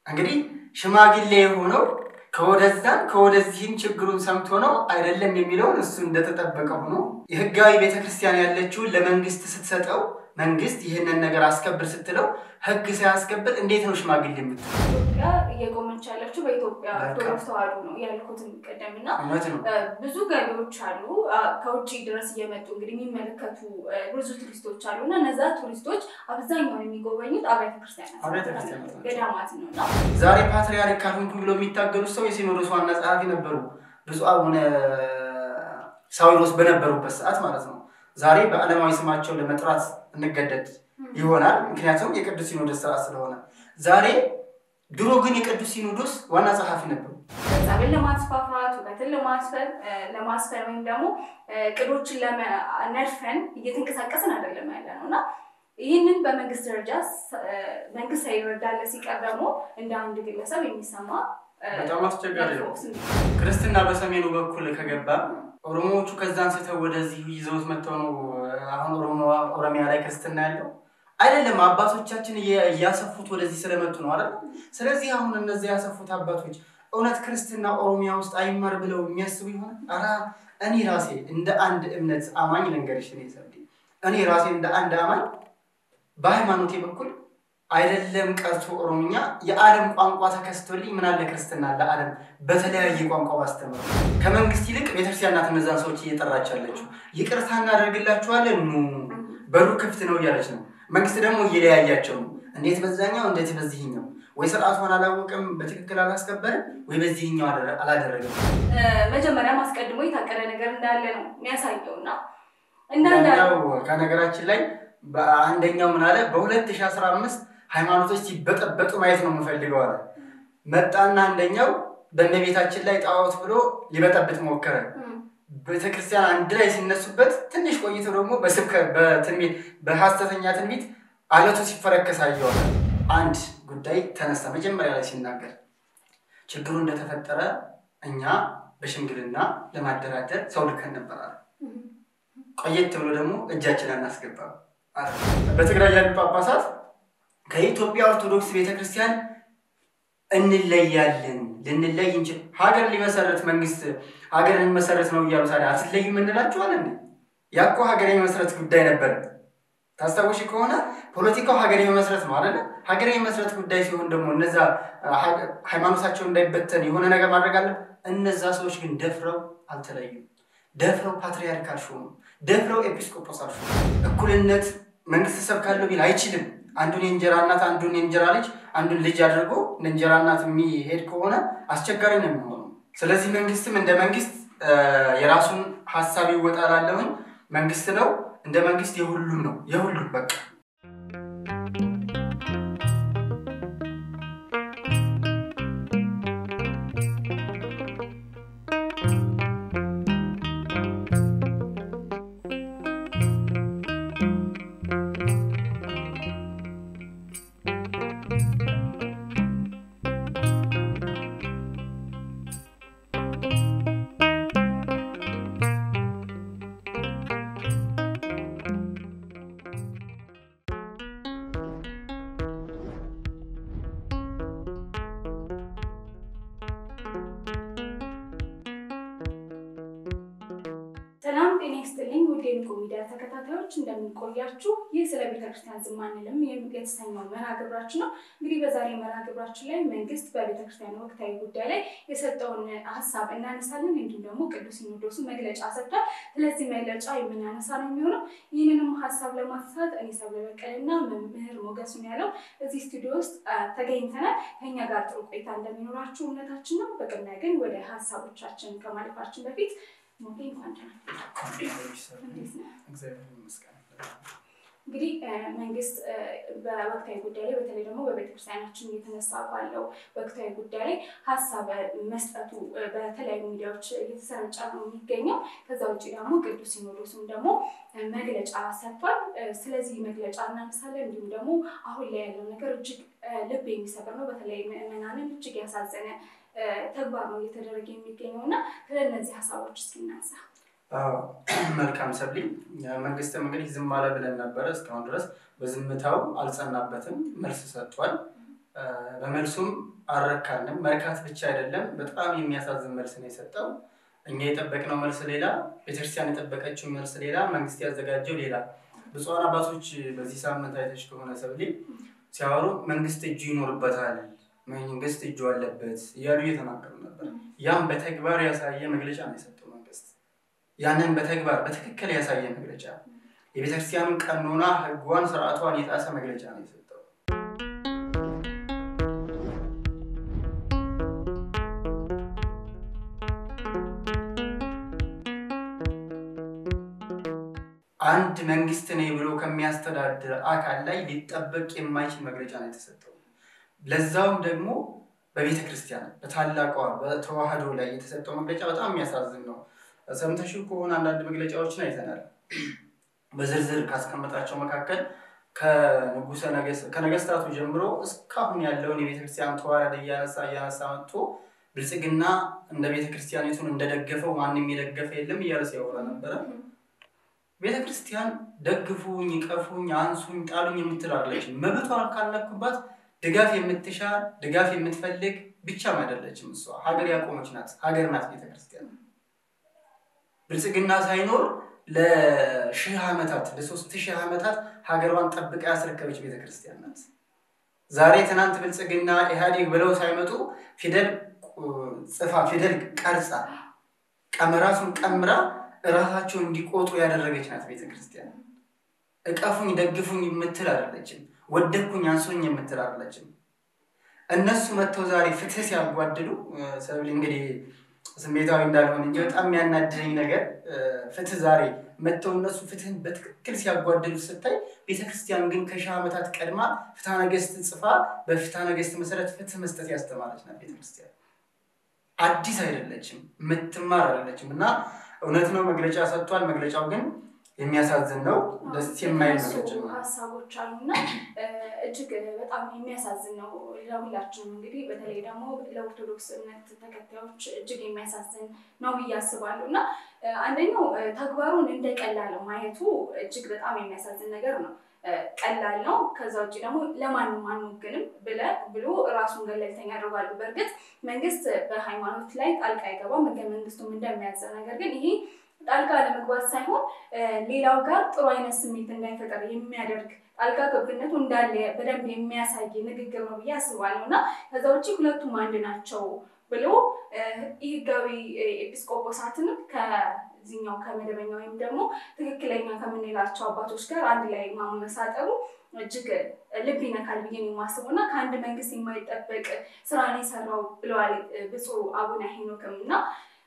እንግዲህ ሽማግሌ የሆነው ከወደዛም ከወደዚህም ችግሩን ሰምቶ ነው አይደለም የሚለውን እሱ እንደተጠበቀ ሆኖ የህጋዊ ቤተክርስቲያን ያለችውን ለመንግስት ስትሰጠው መንግስት ይህንን ነገር አስከብር ስትለው ህግ ሳያስከብር እንዴት ነው ሽማግሌ የምትለው? ኢትዮጵያ እየቆመች ያለችው በኢትዮጵያ በቃ። ኦርቶዶክስ ተዋሕዶ ነው ያልኩትን ቀደም እና እውነት ነው። ብዙ ገቢዎች አሉ አ፣ ከውጭ ድረስ እየመጡ እንግዲህ የሚመለከቱ አ፣ ብዙ ቱሪስቶች አሉ እና እነዛ ቱሪስቶች አብዛኛውን የሚጎበኙት አብያተ ክርስቲያናት አብያተ ክርስቲያናት ናቸው። ገዳማት ነው እና ዛሬ ፓትርያርክ ካልሆንኩ ብሎ የሚታገሉት ሰው የሲኖዶስ ዋና ጸሐፊ ነበሩ፣ ብፁዕ አቡነ ሳዊሮስ በነበሩበት ሰዓት ማለት ነው። ዛሬ በዓለማዊ ስማቸው ለመጥራት እንገደድ ይሆናል፣ ምክንያቱም የቅዱስ ሲኖዶስ ስርዓት ስለሆነ። ዛሬ ድሮ ግን የቅዱስ ሲኖዶስ ዋና ጸሐፊ ነበሩ። ጸብን ለማስፋፋት ውበትን ለማስፈን አ፣ ለማስፈን ወይም ደግሞ አ፣ ቅዶችን ለመ- ነድፈን እየተንቀሳቀስን አይደለም ያለ ነው እና ይህንን በመንግስት ደረጃ ስ- አ፣ መንግስት ሳይረዳለ ሲቀር ደግሞ እንደ አንድ ግለሰብ የሚሰማ አ፣ በጣም አስቸጋሪ ነው። መጥፎ ስሜት ክርስትና በሰሜኑ በኩል ከገባ ኦሮሞዎቹ ከዛ አንስተው ወደዚህ ይዘውት መጥተው ነው አሁን ኦሮሞ ኦሮሚያ ላይ ክርስትና ያለው አይደለም። አባቶቻችን እየ- እያሰፉት ወደዚህ ስለመጡ ነው አይደል? ስለዚህ አሁን እነዚህ ያሰፉት አባቶች እውነት ክርስትና ኦሮሚያ ውስጥ አይማር ብለው የሚያስቡ ይሆናል? ኧረ እኔ ራሴ እንደ አንድ እምነት አማኝ ልንገርሽ፣ እኔ ሰብዴ እኔ ራሴ እንደ አንድ አማኝ በሃይማኖቴ በኩል አይደለም ቀርቶ ኦሮምኛ የዓለም ቋንቋ ተከስቶልኝ ምን አለ ክርስትና ለዓለም በተለያየ ቋንቋ ባስተምር ከመንግስት ይልቅ ቤተክርስቲያን ናት እነዛን ሰዎች እየጠራች ያለችው። ይቅርታ እናደርግላችኋለን ኑ በሩ ክፍት ነው እያለች ነው። መንግስት ደግሞ እየለያያቸው ነው። እንዴት በዛኛው እንዴት በዚህኛው፣ ወይ ስርዓቷን አላወቅም በትክክል አላስከበርም፣ ወይ በዚህኛው አላደ- አላደረገም። አ፣ መጀመሪያም አስቀድሞ የታቀደ ነገር እንዳለ ነው የሚያሳየው እና እንዳንዳ አንደኛው ከነገራችን ላይ በአንደኛው ምን አለ በ2015 ሃይማኖቶች ሲበጠበጡ ማየት ነው የምፈልገው አለ። መጣና አንደኛው በእመቤታችን ላይ ጣዖት ብሎ ሊበጠብጥ ሞከረ። ቤተክርስቲያን አንድ ላይ ሲነሱበት ትንሽ ቆይቶ ደግሞ በስብከት በትንቢት በሐሰተኛ ትንቢት አለቱ ሲፈረከስ አየዋል። አንድ ጉዳይ ተነሳ። መጀመሪያ ላይ ሲናገር ችግሩ እንደተፈጠረ እኛ በሽምግልና ለማደራደር ሰው ልከን ነበር አለ። ቆየት ብሎ ደግሞ እጃችን አናስገባም አለ። በትግራይ ያሉ ጳጳሳት ከኢትዮጵያ ኦርቶዶክስ ቤተክርስቲያን እንለያለን ልንለይ እንችል ሀገር ሊመሰረት መንግስት ሀገር ልንመሰረት ነው እያሉ ታዲያ አትለዩም እንላችኋለን። ያ እኮ ሀገር የመመስረት ጉዳይ ነበር። ታስታውሽ ከሆነ ፖለቲካው ሀገር የመመስረት ነው አይደለ? ሀገር የመመስረት ጉዳይ ሲሆን ደግሞ እነዛ ሀገ- ሃይማኖታቸው እንዳይበተን የሆነ ነገር ማድረግ አለ። እነዛ ሰዎች ግን ደፍረው አልተለዩም። ደፍረው ፓትሪያርክ አልሾሙም። ደፍረው ኤጲስቆጶስ አልሾሙም። እኩልነት መንግስት ሰብካለሁ ቢል አይችልም። አንዱን የእንጀራ እናት አንዱን የእንጀራ ልጅ አንዱን ልጅ አድርጎ እንደ እንጀራ እናት የሚሄድ ከሆነ አስቸጋሪ ነው የሚሆነው። ስለዚህ መንግስትም እንደ መንግስት እ፣ የራሱን ሀሳብ ይወጣላለሁኝ መንግስት ነው እንደ መንግስት የሁሉም ነው የሁሉም በቃ ሰላም ጤና ይስጥልኝ ውድ የንቁ ሚዲያ ተከታታዮች እንደምንቆያችሁ። ይህ ስለ ቤተክርስቲያን ዝም አንልም የተሰኘው መርሃ ግብራችን ነው። እንግዲህ በዛሬ መርሃ ግብራችን ላይ መንግስት በቤተክርስቲያን ወቅታዊ ጉዳይ ላይ የሰጠውን ሀሳብ እናነሳለን። እንዲሁም ደግሞ ቅዱስ ሲኖዶሱ መግለጫ ሰጥቷል። ስለዚህ መግለጫ የምናነሳ ነው የሚሆነው። ይህንንም ሀሳብ ለማንሳት እኔ ሰብለ በቀልና መምህር ሞገሱን ያለው እዚህ ስቱዲዮ ውስጥ አ፣ ተገኝተናል። ከኛ ጋር ጥሩ ቆይታ እንደሚኖራችሁ እምነታችን ነው። በቅድሚያ ግን ወደ ሀሳቦቻችን ከማለፋችን በፊት ሞጌ እንኳን ደህና እንዴት ነህ? እግዚአብሔር ይመስገን። እንግዲህ እ፣ መንግስት እ፣ በወቅታዊ ጉዳይ ላይ በተለይ ደግሞ በቤተክርስቲያናችን እየተነሳ ባለው ወቅታዊ ጉዳይ ላይ ሀሳብ መስጠቱ እ፣ በተለያዩ ሚዲያዎች እየተሰራጨ ነው የሚገኘው። ከዛ ውጭ ደግሞ ቅዱስ ሲኖዶሱም ደግሞ እ፣ መግለጫ ሰጥቷል። እ፣ ስለዚህ መግለጫ እናነሳለን። እንዲሁም ደግሞ አሁን ላይ ያለው ነገር እጅግ እ፣ ልብ የሚሰብር ነው። በተለይ ምዕመናንን እጅግ ያሳዘነ እ፣ ተግባር ነው እየተደረገ የሚገኘው እና ስለ እነዚህ ሀሳቦች እስኪ እናንሳ። አዎ፣ መልካም ሰብሊ። መንግስትም እንግዲህ ዝም አለ ብለን ነበረ እስካሁን ድረስ በዝምታው አልጸናበትም፣ መልስ ሰጥቷል። በመልሱም አልረካንም። መርካት ብቻ አይደለም፣ በጣም የሚያሳዝን መልስ ነው የሰጠው። እኛ የጠበቅነው መልስ ሌላ፣ ቤተክርስቲያን የጠበቀችው መልስ ሌላ፣ መንግስት ያዘጋጀው ሌላ። ብፁዓን አባቶች በዚህ ሳምንት አይተሽ ከሆነ ሰብሌ ሲያወሩ መንግስት እጁ ይኖርበታል፣ መንግስት እጁ አለበት እያሉ እየተናገሩ ነበር። ያም በተግባር ያሳየ መግለጫ ነው የሰጠው መንግስት። ያንን በተግባር በትክክል ያሳየ መግለጫ፣ የቤተክርስቲያኑን ቀኖና ህጓን፣ ስርዓቷን የጣሰ መግለጫ ነው የሰጠው። አንድ መንግስት ነኝ ብሎ ከሚያስተዳድር አካል ላይ ሊጠበቅ የማይችል መግለጫ ነው የተሰጠው። ለዛውም ደግሞ በቤተ ክርስቲያን በታላቋ በተዋህዶ ላይ የተሰጠው መግለጫ በጣም የሚያሳዝን ነው። ሰምተሽው ከሆነ አንዳንድ መግለጫዎችን አይተናል። በዝርዝር ካስቀመጣቸው መካከል ከነገስታቱ ጀምሮ እስካሁን ያለውን የቤተ ክርስቲያን ተዋረድ እያነሳ እያነሳ መጥቶ ብልጽግና እንደ ቤተ ክርስቲያኒቱን እንደደገፈው ማንም የደገፈ የለም እያለ ሲያወራ ነበረ። ቤተ ክርስቲያን ደግፉኝ፣ ይቀፉኝ፣ አንሱኝ፣ ጣሉኝ የምትል አይደለችም። መብቷን ካልነኩባት ድጋፍ የምትሻ ድጋፍ የምትፈልግ ብቻም አይደለችም። እሷ ሀገር ያቆመች ናት። ሀገር ናት ቤተ ክርስቲያን። ብልጽግና ሳይኖር ለሺህ ዓመታት ለሶስት ሺህ ዓመታት ሀገሯን ጠብቃ ያስረከበች ቤተ ክርስቲያን ናት። ዛሬ ትናንት ብልጽግና ኢህአዴግ ብለው ሳይመጡ ፊደል ጽፋ ፊደል ቀርጻ ቀመራሱን ቀምራ እራሳቸው እንዲቆጡ ያደረገች ናት ቤተ ክርስቲያን። እቀፉኝ ደግፉኝ የምትል አይደለችም። ወደኩኝ አንሶኝ የምትል አይደለችም። እነሱ መጥተው ዛሬ ፍትህ ሲያጓድሉ ሰብል እንግዲህ ስሜታዊ እንዳልሆን እንጂ በጣም የሚያናድደኝ ነገር ፍትህ ዛሬ መጥተው እነሱ ፍትህን በትክክል ሲያጓድሉ ስታይ፣ ቤተክርስቲያን ግን ከሺህ ዓመታት ቀድማ ፍትሐ ነገሥት ጽፋ በፍትሐ ነገሥት መሰረት ፍትህ መስጠት ያስተማረች ናት ቤተክርስቲያን። አዲስ አይደለችም፣ የምትማር አይደለችም እና እውነት ነው መግለጫ ሰጥቷል። መግለጫው ግን የሚያሳዝን ነው። ደስ የማይል መግለጫ ነው። ሀሳቦች አሉና እጅግ በጣም የሚያሳዝን ነው ለሁላችንም። እንግዲህ በተለይ ደግሞ ለኦርቶዶክስ እምነት ተከታዮች እጅግ የሚያሳዝን ነው ብዬ አስባለሁ እና አንደኛው ተግባሩን እንደ ቀላል ማየቱ እጅግ በጣም የሚያሳዝን ነገር ነው። ቀላል ነው። ከዛ ውጭ ደግሞ ለማንም አንወግንም ብለ ብሎ ራሱን ገለልተኛ ያደርጋሉ። በእርግጥ መንግስት በሃይማኖት ላይ ጣልቃ አይገባም፣ ህገ መንግስቱም እንደሚያዘው ነገር ግን ይሄ ጣልቃ ለመግባት ሳይሆን ሌላው ጋር ጥሩ አይነት ስሜት እንዳይፈጠር የሚያደርግ ጣልቃ ገብነቱ እንዳለ በደንብ የሚያሳይ ንግግር ነው ብዬ አስባለሁ እና ከዛ ውጭ ሁለቱም አንድ ናቸው ብሎ ይህ ህጋዊ ኤጲስቆጶሳትንም ከዚህኛው ከመደበኛ ወይም ደግሞ ትክክለኛ ከምንላቸው አባቶች ጋር አንድ ላይ ማመሳጠሩ እጅግ ልብ ይነካል ብዬ ነው የማስበው እና ከአንድ መንግስት የማይጠበቅ ስራን የሰራው ብለዋል ብፁዕ አቡነ ሄኖክም እና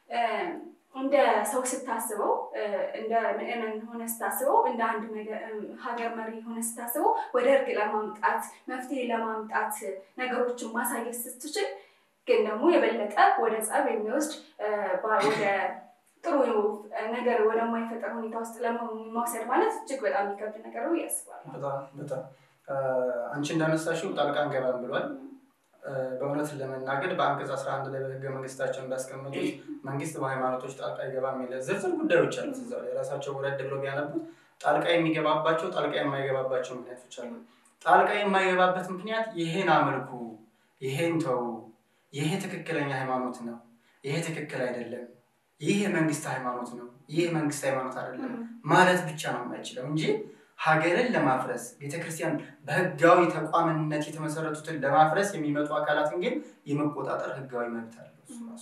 እንደ ሰው ስታስበው እንደ ምዕመን ሆነ ስታስበው እንደ አንድ ሀገር መሪ ሆነ ስታስበው ወደ እርቅ ለማምጣት መፍትሄ ለማምጣት ነገሮችን ማሳየት ስትችል ግን ደግሞ የበለጠ ወደ ጸብ የሚወስድ ወደ ጥሩ ነገር ወደማይፈጠር ሁኔታ ውስጥ ለመውሰድ ማለት እጅግ በጣም የሚከብድ ነገር ነው ያስባል። በጣም አንቺ እንዳነሳሽው ጣልቃ እንገባም ብሏል። በእውነት ለመናገር በአንቀጽ 11 ላይ በህገ መንግስታቸው እንዳስቀመጡት መንግስት በሃይማኖቶች ጣልቃ ይገባ የሚል ዝርዝር ጉዳዮች አሉት። እዛ ላይ ራሳቸው ወረድ ብሎ ቢያነቡት ጣልቃ የሚገባባቸው ጣልቃ የማይገባባቸው ምክንያቶች አሉ። ጣልቃ የማይገባበት ምክንያት ይሄን አምልኩ፣ ይሄን ተዉ፣ ይሄ ትክክለኛ ሃይማኖት ነው፣ ይሄ ትክክል አይደለም፣ ይህ የመንግስት ሃይማኖት ነው፣ ይህ መንግስት ሃይማኖት አይደለም ማለት ብቻ ነው የማይችለው እንጂ ሀገርን ለማፍረስ ቤተክርስቲያን በህጋዊ ተቋምነት የተመሰረቱትን ለማፍረስ የሚመጡ አካላትን ግን የመቆጣጠር ህጋዊ መብት አለው እሱ ራሱ።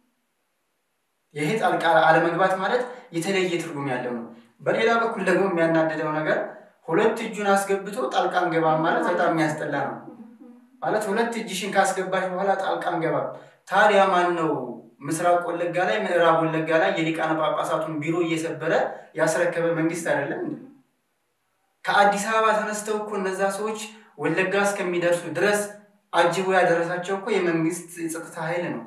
ይሄ ጣልቃ አለመግባት ማለት የተለየ ትርጉም ያለው ነው። በሌላ በኩል ደግሞ የሚያናድደው ነገር ሁለት እጁን አስገብቶ ጣልቃ እንገባም ማለት በጣም የሚያስጠላ ነው። ማለት ሁለት እጅሽን ካስገባሽ በኋላ ጣልቃ እንገባም። ታዲያ ማን ነው ምስራቅ ወለጋ ላይ ምዕራብ ወለጋ ላይ የሊቃነ ጳጳሳቱን ቢሮ እየሰበረ ያስረከበ መንግስት አይደለም እንዴ? ከአዲስ አበባ ተነስተው እኮ እነዛ ሰዎች ወለጋ እስከሚደርሱ ድረስ አጅቦ ያደረሳቸው እኮ የመንግስት የጸጥታ ኃይል ነው።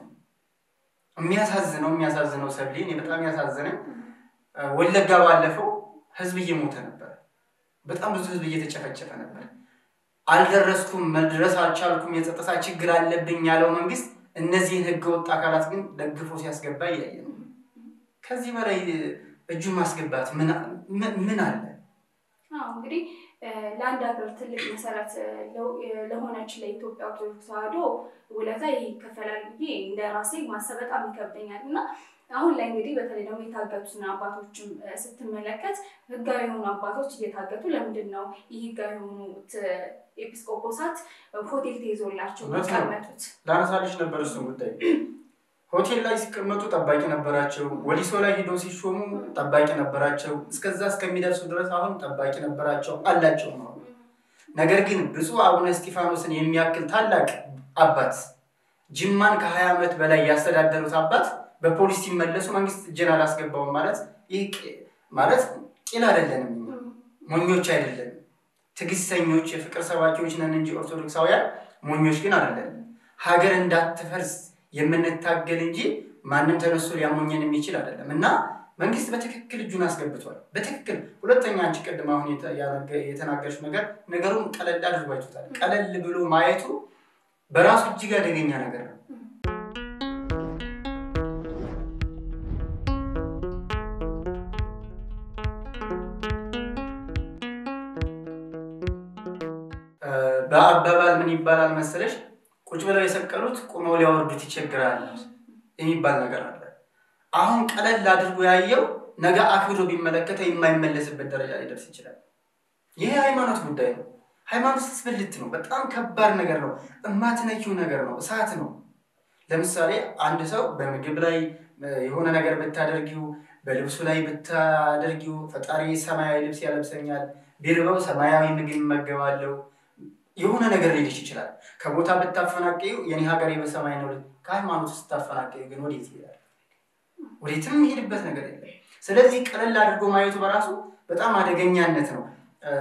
የሚያሳዝነው የሚያሳዝነው ሰብሌን በጣም ያሳዝነኝ ወለጋ ባለፈው ህዝብ እየሞተ ነበር። በጣም ብዙ ህዝብ እየተጨፈጨፈ ነበር። አልደረስኩም፣ መድረስ አልቻልኩም፣ የጸጥታ ችግር አለብኝ ያለው መንግስት እነዚህን ህገወጥ አካላት ግን ደግፎ ሲያስገባ እያየ ነው። ከዚህ በላይ እጁን ማስገባት ምን አለ? እንግዲህ ለአንድ ሀገር ትልቅ መሰረት ለሆነች ለኢትዮጵያ ኦርቶዶክስ ተዋሕዶ ውለታ ይከፈላል ብዬ እንደ ራሴ ማሰብ በጣም ይከብደኛል እና አሁን ላይ እንግዲህ በተለይ ደግሞ የታገቱትን አባቶችም ስትመለከት ህጋዊ የሆኑ አባቶች እየታገቱ ለምንድን ነው ይህ ህጋዊ የሆኑት ኤጲስቆጶሳት ሆቴል ተይዞላቸው የሚቀመጡት? ላነሳልሽ ነበር እሱን ጉዳይ። ሆቴል ላይ ሲቀመጡ ጠባቂ ነበራቸው። ወሊሶ ላይ ሂደው ሲሾሙ ጠባቂ ነበራቸው። እስከዛ እስከሚደርሱ ድረስ አሁን ጠባቂ ነበራቸው አላቸው ነው። ነገር ግን ብፁዕ አቡነ እስጢፋኖስን የሚያክል ታላቅ አባት ጅማን ከሀያ ዓመት በላይ ያስተዳደሩት አባት በፖሊስ ሲመለሱ መንግስት እጄን አላስገባውም ማለት ይህ ማለት ቂል አይደለንም፣ ሞኞች አይደለንም። ትዕግስተኞች የፍቅር ሰባኪዎች ነን እንጂ ኦርቶዶክሳውያን ሞኞች ግን አይደለንም። ሀገር እንዳትፈርስ የምንታገል እንጂ ማንም ተነስቶ ሊያሞኘን የሚችል አይደለም እና መንግስት በትክክል እጁን አስገብቷል። በትክክል ሁለተኛ፣ አንቺ ቅድም አሁን የተናገርሽው ነገር ነገሩን ቀለል አድርጎ አይቶታል። ቀለል ብሎ ማየቱ በራሱ እጅግ አደገኛ ነገር ነው። በአባባል ምን ይባላል መሰለሽ? ቁጭ ብለው የሰቀሉት ቁመው ሊያወርዱት ይቸግራል የሚባል ነገር አለ። አሁን ቀለል አድርጎ ያየው ነገ አክብሮ ቢመለከተው የማይመለስበት ደረጃ ሊደርስ ይችላል። ይህ የሃይማኖት ጉዳይ ነው። ሃይማኖት ስብልት ነው። በጣም ከባድ ነገር ነው። እማትነኪው ነገር ነው። እሳት ነው። ለምሳሌ አንድ ሰው በምግብ ላይ የሆነ ነገር ብታደርጊው፣ በልብሱ ላይ ብታደርጊው፣ ፈጣሪ ሰማያዊ ልብስ ያለብሰኛል፣ ቢርበው ሰማያዊ ምግብ ይመገባለው የሆነ ነገር ሊልሽ ይችላል። ከቦታ ብታፈናቀዩ የኔ ሀገሬ በሰማይ ነው። ከሃይማኖት ስታፈናቀዩ ግን ወዴት ይሄዳል? ወዴትም የሚሄድበት ነገር የለም። ስለዚህ ቀለል አድርጎ ማየቱ በራሱ በጣም አደገኛነት ነው።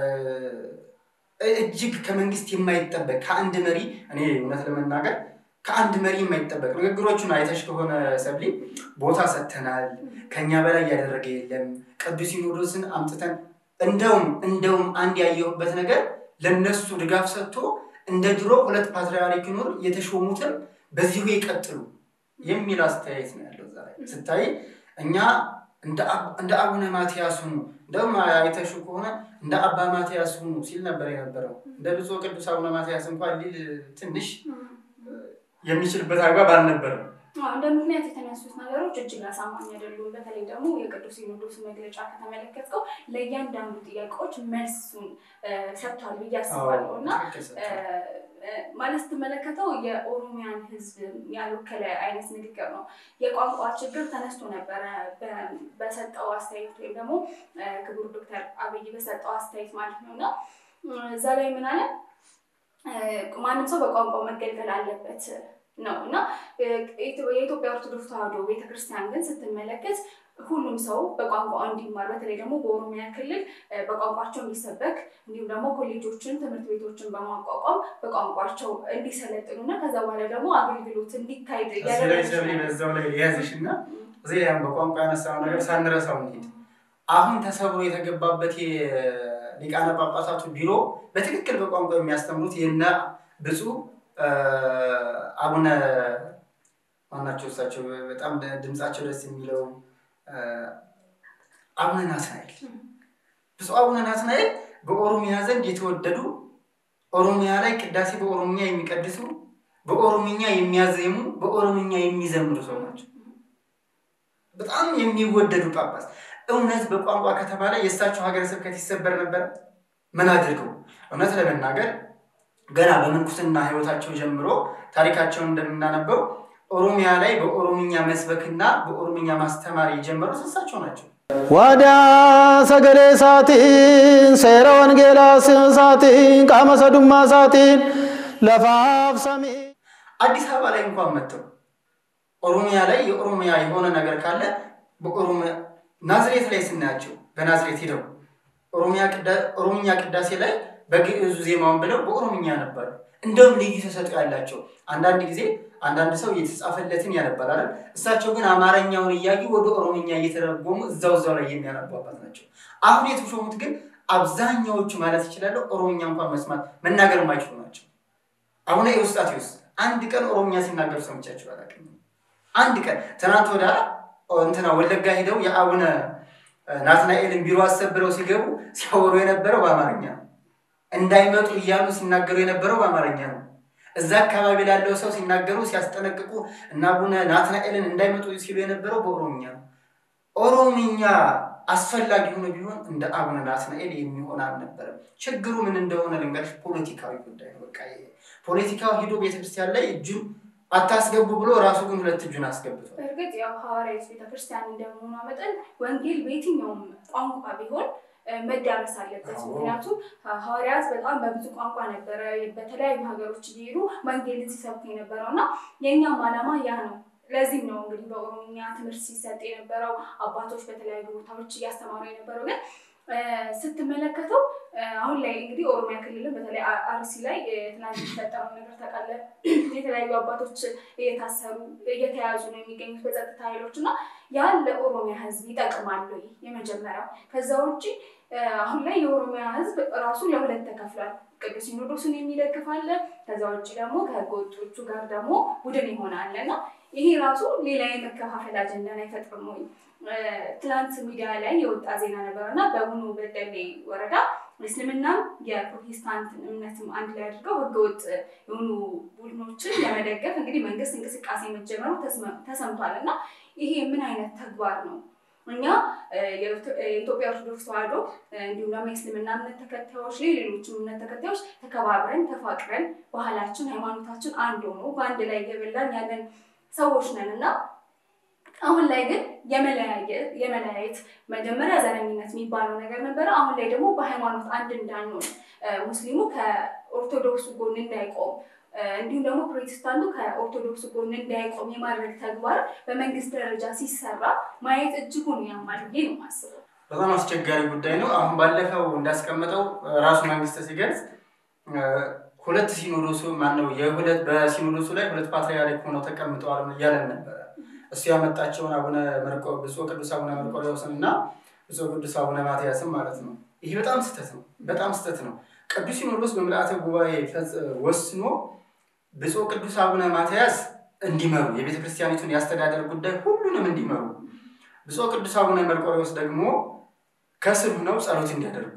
እጅግ ከመንግስት የማይጠበቅ ከአንድ መሪ እኔ እውነት ለመናገር ከአንድ መሪ የማይጠበቅ ንግግሮቹን አይተሽ ከሆነ ሰብሊ ቦታ ሰጥተናል፣ ከኛ በላይ እያደረገ የለም፣ ቅዱስ ሲኖዶስን አምጥተን እንደውም እንደውም አንድ ያየሁበት ነገር ለነሱ ድጋፍ ሰጥቶ እንደ ድሮ ሁለት ፓትርያርክ ይኑር የተሾሙትን በዚሁ ይቀጥሉ የሚል አስተያየት ነው ያለው። እዛ ላይ ስታይ እኛ እንደ አቡነ ማትያስ ሁኑ፣ እንደውም አይተሹ ከሆነ እንደ አባ ማትያስ ሁኑ ሲል ነበር የነበረው። እንደ ብፁዕ ቅዱስ አቡነ ማትያስ እንኳን ሊል ትንሽ የሚችልበት አግባብ አልነበረም። እንደ ምክንያት የተነሱት ነገሮች እጅግ አሳማኝ አይደሉም። በተለይ ደግሞ የቅዱስ ሲኖዶስ መግለጫ ከተመለከትከው ለእያንዳንዱ ጥያቄዎች መልሱን ሰጥቷል ብዬ አስባለሁ እና ማለት ስትመለከተው የኦሮሚያን ሕዝብ ያልወከለ አይነት ንግግር ነው። የቋንቋ ችግር ተነስቶ ነበረ በሰጠው አስተያየት ወይም ደግሞ ክቡር ዶክተር አብይ በሰጠው አስተያየት ማለት ነው እና እዛ ላይ ምን አለ ማንም ሰው በቋንቋው መገልገል አለበት ነው እና የኢትዮጵያ ኦርቶዶክስ ተዋሕዶ ቤተክርስቲያን ግን ስትመለከት ሁሉም ሰው በቋንቋው እንዲማር በተለይ ደግሞ በኦሮሚያ ክልል በቋንቋቸው እንዲሰበክ እንዲሁም ደግሞ ኮሌጆችን፣ ትምህርት ቤቶችን በማቋቋም በቋንቋቸው እንዲሰለጥኑ እና ከዛ በኋላ ደግሞ አገልግሎት እንዲካሄድ በዛው ላይ የያዝሽ እና እዚህ ላይ በቋንቋ ያነሳው ነገር ሳንረሳው እንሂድ። አሁን ተሰብሮ የተገባበት የሊቃነ ጳጳሳቱ ቢሮ በትክክል በቋንቋ የሚያስተምሩት የነ ብፁዕ አቡነ ማናቸው እሳቸው በጣም ድምፃቸው ደስ የሚለው አቡነ ናትናኤል ብፁዕ አቡነ ናትናኤል በኦሮሚያ ዘንድ የተወደዱ ኦሮሚያ ላይ ቅዳሴ በኦሮምኛ የሚቀድሱ በኦሮምኛ የሚያዜሙ በኦሮምኛ የሚዘምሩ ሰው ናቸው። በጣም የሚወደዱ ጳጳስ። እውነት በቋንቋ ከተባለ የእሳቸው ሀገረ ስብከት ይሰበር ነበር? ምን አድርገው? እውነት ለመናገር ገና በምንኩስና ሕይወታቸው ጀምሮ ታሪካቸውን እንደምናነበው ኦሮሚያ ላይ በኦሮምኛ መስበክና በኦሮምኛ ማስተማር የጀመሩት እሳቸው ናቸው። ዋዳ ሰገሌ ሳቲን ሴረ ወንጌላ ሳቲን ቃመ ሰዱማ ሳቲን ለፋፍ ሰሚ አዲስ አበባ ላይ እንኳን መጥተው ኦሮሚያ ላይ የኦሮሚያ የሆነ ነገር ካለ በኦሮሚያ ናዝሬት ላይ ስናያቸው በናዝሬት ሄደው ኦሮምኛ ቅዳሴ ላይ በግዕዙ ዜማውን ብለው በኦሮምኛ ያነባሉ። እንደውም ልዩ ተሰጥኦ ያላቸው አንዳንድ ጊዜ አንዳንድ ሰው የተጻፈለትን ያነባል አይደል? እሳቸው ግን አማርኛውን እያዩ ወደ ኦሮምኛ እየተረጎሙ እዛው እዛው ላይ የሚያነቡ አባት ናቸው። አሁን የተሾሙት ግን አብዛኛዎቹ ማለት ይችላለሁ ኦሮምኛ እንኳን መስማት መናገር የማይችሉ ናቸው። አቡነ ኤዎስጣቴዎስ አንድ ቀን ኦሮምኛ ሲናገሩ ሰምቻቸው አላውቅም። አንድ ቀን ትናንት ወደ እንትና ወለጋ ሄደው የአቡነ ናትናኤልን ቢሮ አሰብረው ሲገቡ ሲያወሩ የነበረው በአማርኛ ነው። እንዳይመጡ እያሉ ሲናገሩ የነበረው በአማርኛ ነው። እዛ አካባቢ ላለው ሰው ሲናገሩ ሲያስጠነቅቁ እና አቡነ ናትናኤልን እንዳይመጡ ሲሉ የነበረው በኦሮምኛ ነው። ኦሮምኛ አስፈላጊ ሆኖ ቢሆን እንደ አቡነ ናትናኤል የሚሆን አልነበረም። ችግሩ ምን እንደሆነ ልንገርሽ፣ ፖለቲካዊ ጉዳይ ነው። በቃ ይሄ ፖለቲካው ሂዶ ቤተክርስቲያን ላይ እጁን አታስገቡ ብሎ ራሱ ግን ሁለት እጁን አስገብቷል። በእርግጥ ያው ሐዋርያዊት ቤተክርስቲያን እንደመሆኗ መጠን ወንጌል በየትኛውም ቋንቋ ቢሆን መዳረስ አለበት። አዎ። ምክንያቱም ሐዋርያት በጣም በብዙ ቋንቋ ነበረ በተለያዩ ሀገሮች እየሄዱ ወንጌልን ሲሰብኩ የነበረው እና የእኛም ዓላማ ያ ነው። ለዚህም ነው እንግዲህ በኦሮምኛ ትምህርት ሲሰጥ የነበረው አባቶች በተለያዩ ቦታዎች እያስተማሩ የነበረው ግን እ፣ ስትመለከተው እ፣ አሁን ላይ እንግዲህ ኦሮሚያ ክልልን በተለይ አ- አርሲ ላይ እ፣ ትናንት የተፈጠረው ነገር ታውቃለህ። የተለያዩ አባቶች እየታሰሩ እየተያዙ ነው የሚገኙት በጸጥታ ኃይሎች እና ያን ለኦሮሚያ ሕዝብ ይጠቅማል ወይ? የመጀመሪያው። ከዛ ውጭ እ፣ አሁን ላይ የኦሮሚያ ሕዝብ ራሱ ለሁለት ተከፍሏል። ቅዱስ ሲኖዶሱን የሚደግፍ አለ። ከዛ ውጭ ደግሞ ከህገ ወጦቹ ጋር ደግሞ ቡድን ይሆናል እና ይሄ ራሱ ሌላ የመከፋፈል አጀንዳን አይፈጥርም ወይ? እ፣ ትናንት ሚዲያ ላይ የወጣ ዜና ነበር እና በቡኖ በደሌ ወረዳ እስልምናም የፕሮቴስታንትን እምነትም አንድ ላይ አድርገው ህገወጥ የሆኑ ቡድኖችን ለመደገፍ እንግዲህ መንግስት እንቅስቃሴ መጀመሩ ተስመ- ተሰምቷል እና ይሄ ምን አይነት ተግባር ነው? እኛ እ፣ የኢትዮ- የኢትዮጵያ ኦርቶዶክስ ተዋሕዶ እ፣ እንዲሁም ደግሞ የእስልምና እምነት ተከታዮች ላይ ሌሎችም እምነት ተከታዮች ተከባብረን ተፋቅረን ባህላችን ሃይማኖታችን አንድ ሆኖ በአንድ ላይ እየበላን ያለን ሰዎች ነን እና አሁን ላይ ግን የመለያየ- የመለያየት መጀመሪያ ዘረኝነት የሚባለው ነገር ነበረ። አሁን ላይ ደግሞ በሃይማኖት አንድ እንዳንሆን እ፣ ሙስሊሙ ከኦርቶዶክሱ ጎን እንዳይቆም እ፣ እንዲሁም ደግሞ ፕሮቴስታንቱ ከኦርቶዶክሱ ጎን እንዳይቆም የማድረግ ተግባር በመንግስት ደረጃ ሲሰራ ማየት እጅጉን ያማል ብዬ ነው የማስበው። በጣም አስቸጋሪ ጉዳይ ነው። አሁን ባለፈው እንዳስቀመጠው ራሱ መንግስት ሲገልጽ እ፣ ሁለት ሲኖዶሱ ማነው የሁለት በሲኖዶሱ ላይ ሁለት ፓትርያርክ ሆነው ተቀምጠዋል እያለን ነበረ። እሱ ያመጣቸውን አቡነ መርቆ ብፁዕ ቅዱስ አቡነ መርቆሬዎስን እና ብፁዕ ቅዱስ አቡነ ማትያስን ማለት ነው። ይህ በጣም ስህተት ነው። በጣም ስህተት ነው። ቅዱስ ሲኖዶስ በምልአተ ጉባኤ ፈጽ- ወስኖ ብፁዕ ቅዱስ አቡነ ማትያስ እንዲመሩ የቤተ ክርስቲያኒቱን የአስተዳደር ጉዳይ ሁሉንም እንዲመሩ፣ ብፁዕ ቅዱስ አቡነ መርቆሬዎስ ደግሞ ከስር ሆነው ጸሎት እንዲያደርጉ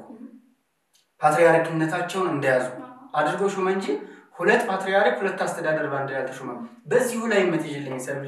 ፓትርያርክነታቸውን እንደያዙ አድርጎ ሹመ እንጂ ሁለት ፓትርያርክ ሁለት አስተዳደር በአንድ ላይ አልተሾመም። በዚሁ ላይ መትይልኝ ሰብሌ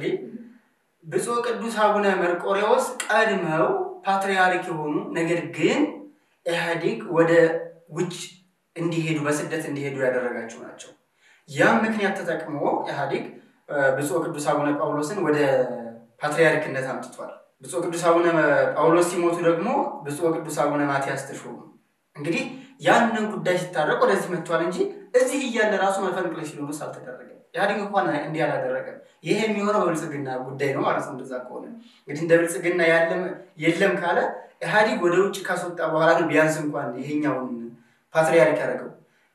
ብፁዕ ቅዱስ አቡነ መርቆሬዎስ ቀድመው ፓትርያርክ የሆኑ ነገር ግን ኢህአዴግ ወደ ውጭ እንዲሄዱ በስደት እንዲሄዱ ያደረጋቸው ናቸው። ያም ምክንያት ተጠቅሞ ኢህአዴግ እ፣ ብፁዕ ቅዱስ አቡነ ጳውሎስን ወደ ፓትርያርክነት አምጥቷል። ብፁዕ ቅዱስ አቡነ ጳውሎስ ሲሞቱ ደግሞ ብፁዕ ቅዱስ አቡነ ማትያስ ተሾሙ። እንግዲህ ያንን ጉዳይ ሲታረቅ ወደዚህ መጥቷል እንጂ እዚህ እያለ ራሱ መፈንቅለ ሲኖዶስ አልተደረገም። ኢህአዴግ እንኳን እንዲህ አላደረገም። ይሄ የሚሆነው በብልጽግና ጉዳይ ነው ማለት ነው። እንደዛ ከሆነ እንግዲህ እንደ ብልጽግና ያለም የለም ካለ ኢህአዴግ ወደ ውጭ ካስወጣ በኋላ ነው ቢያንስ እንኳን ይሄኛውን ፓትርያርክ ያደረገው።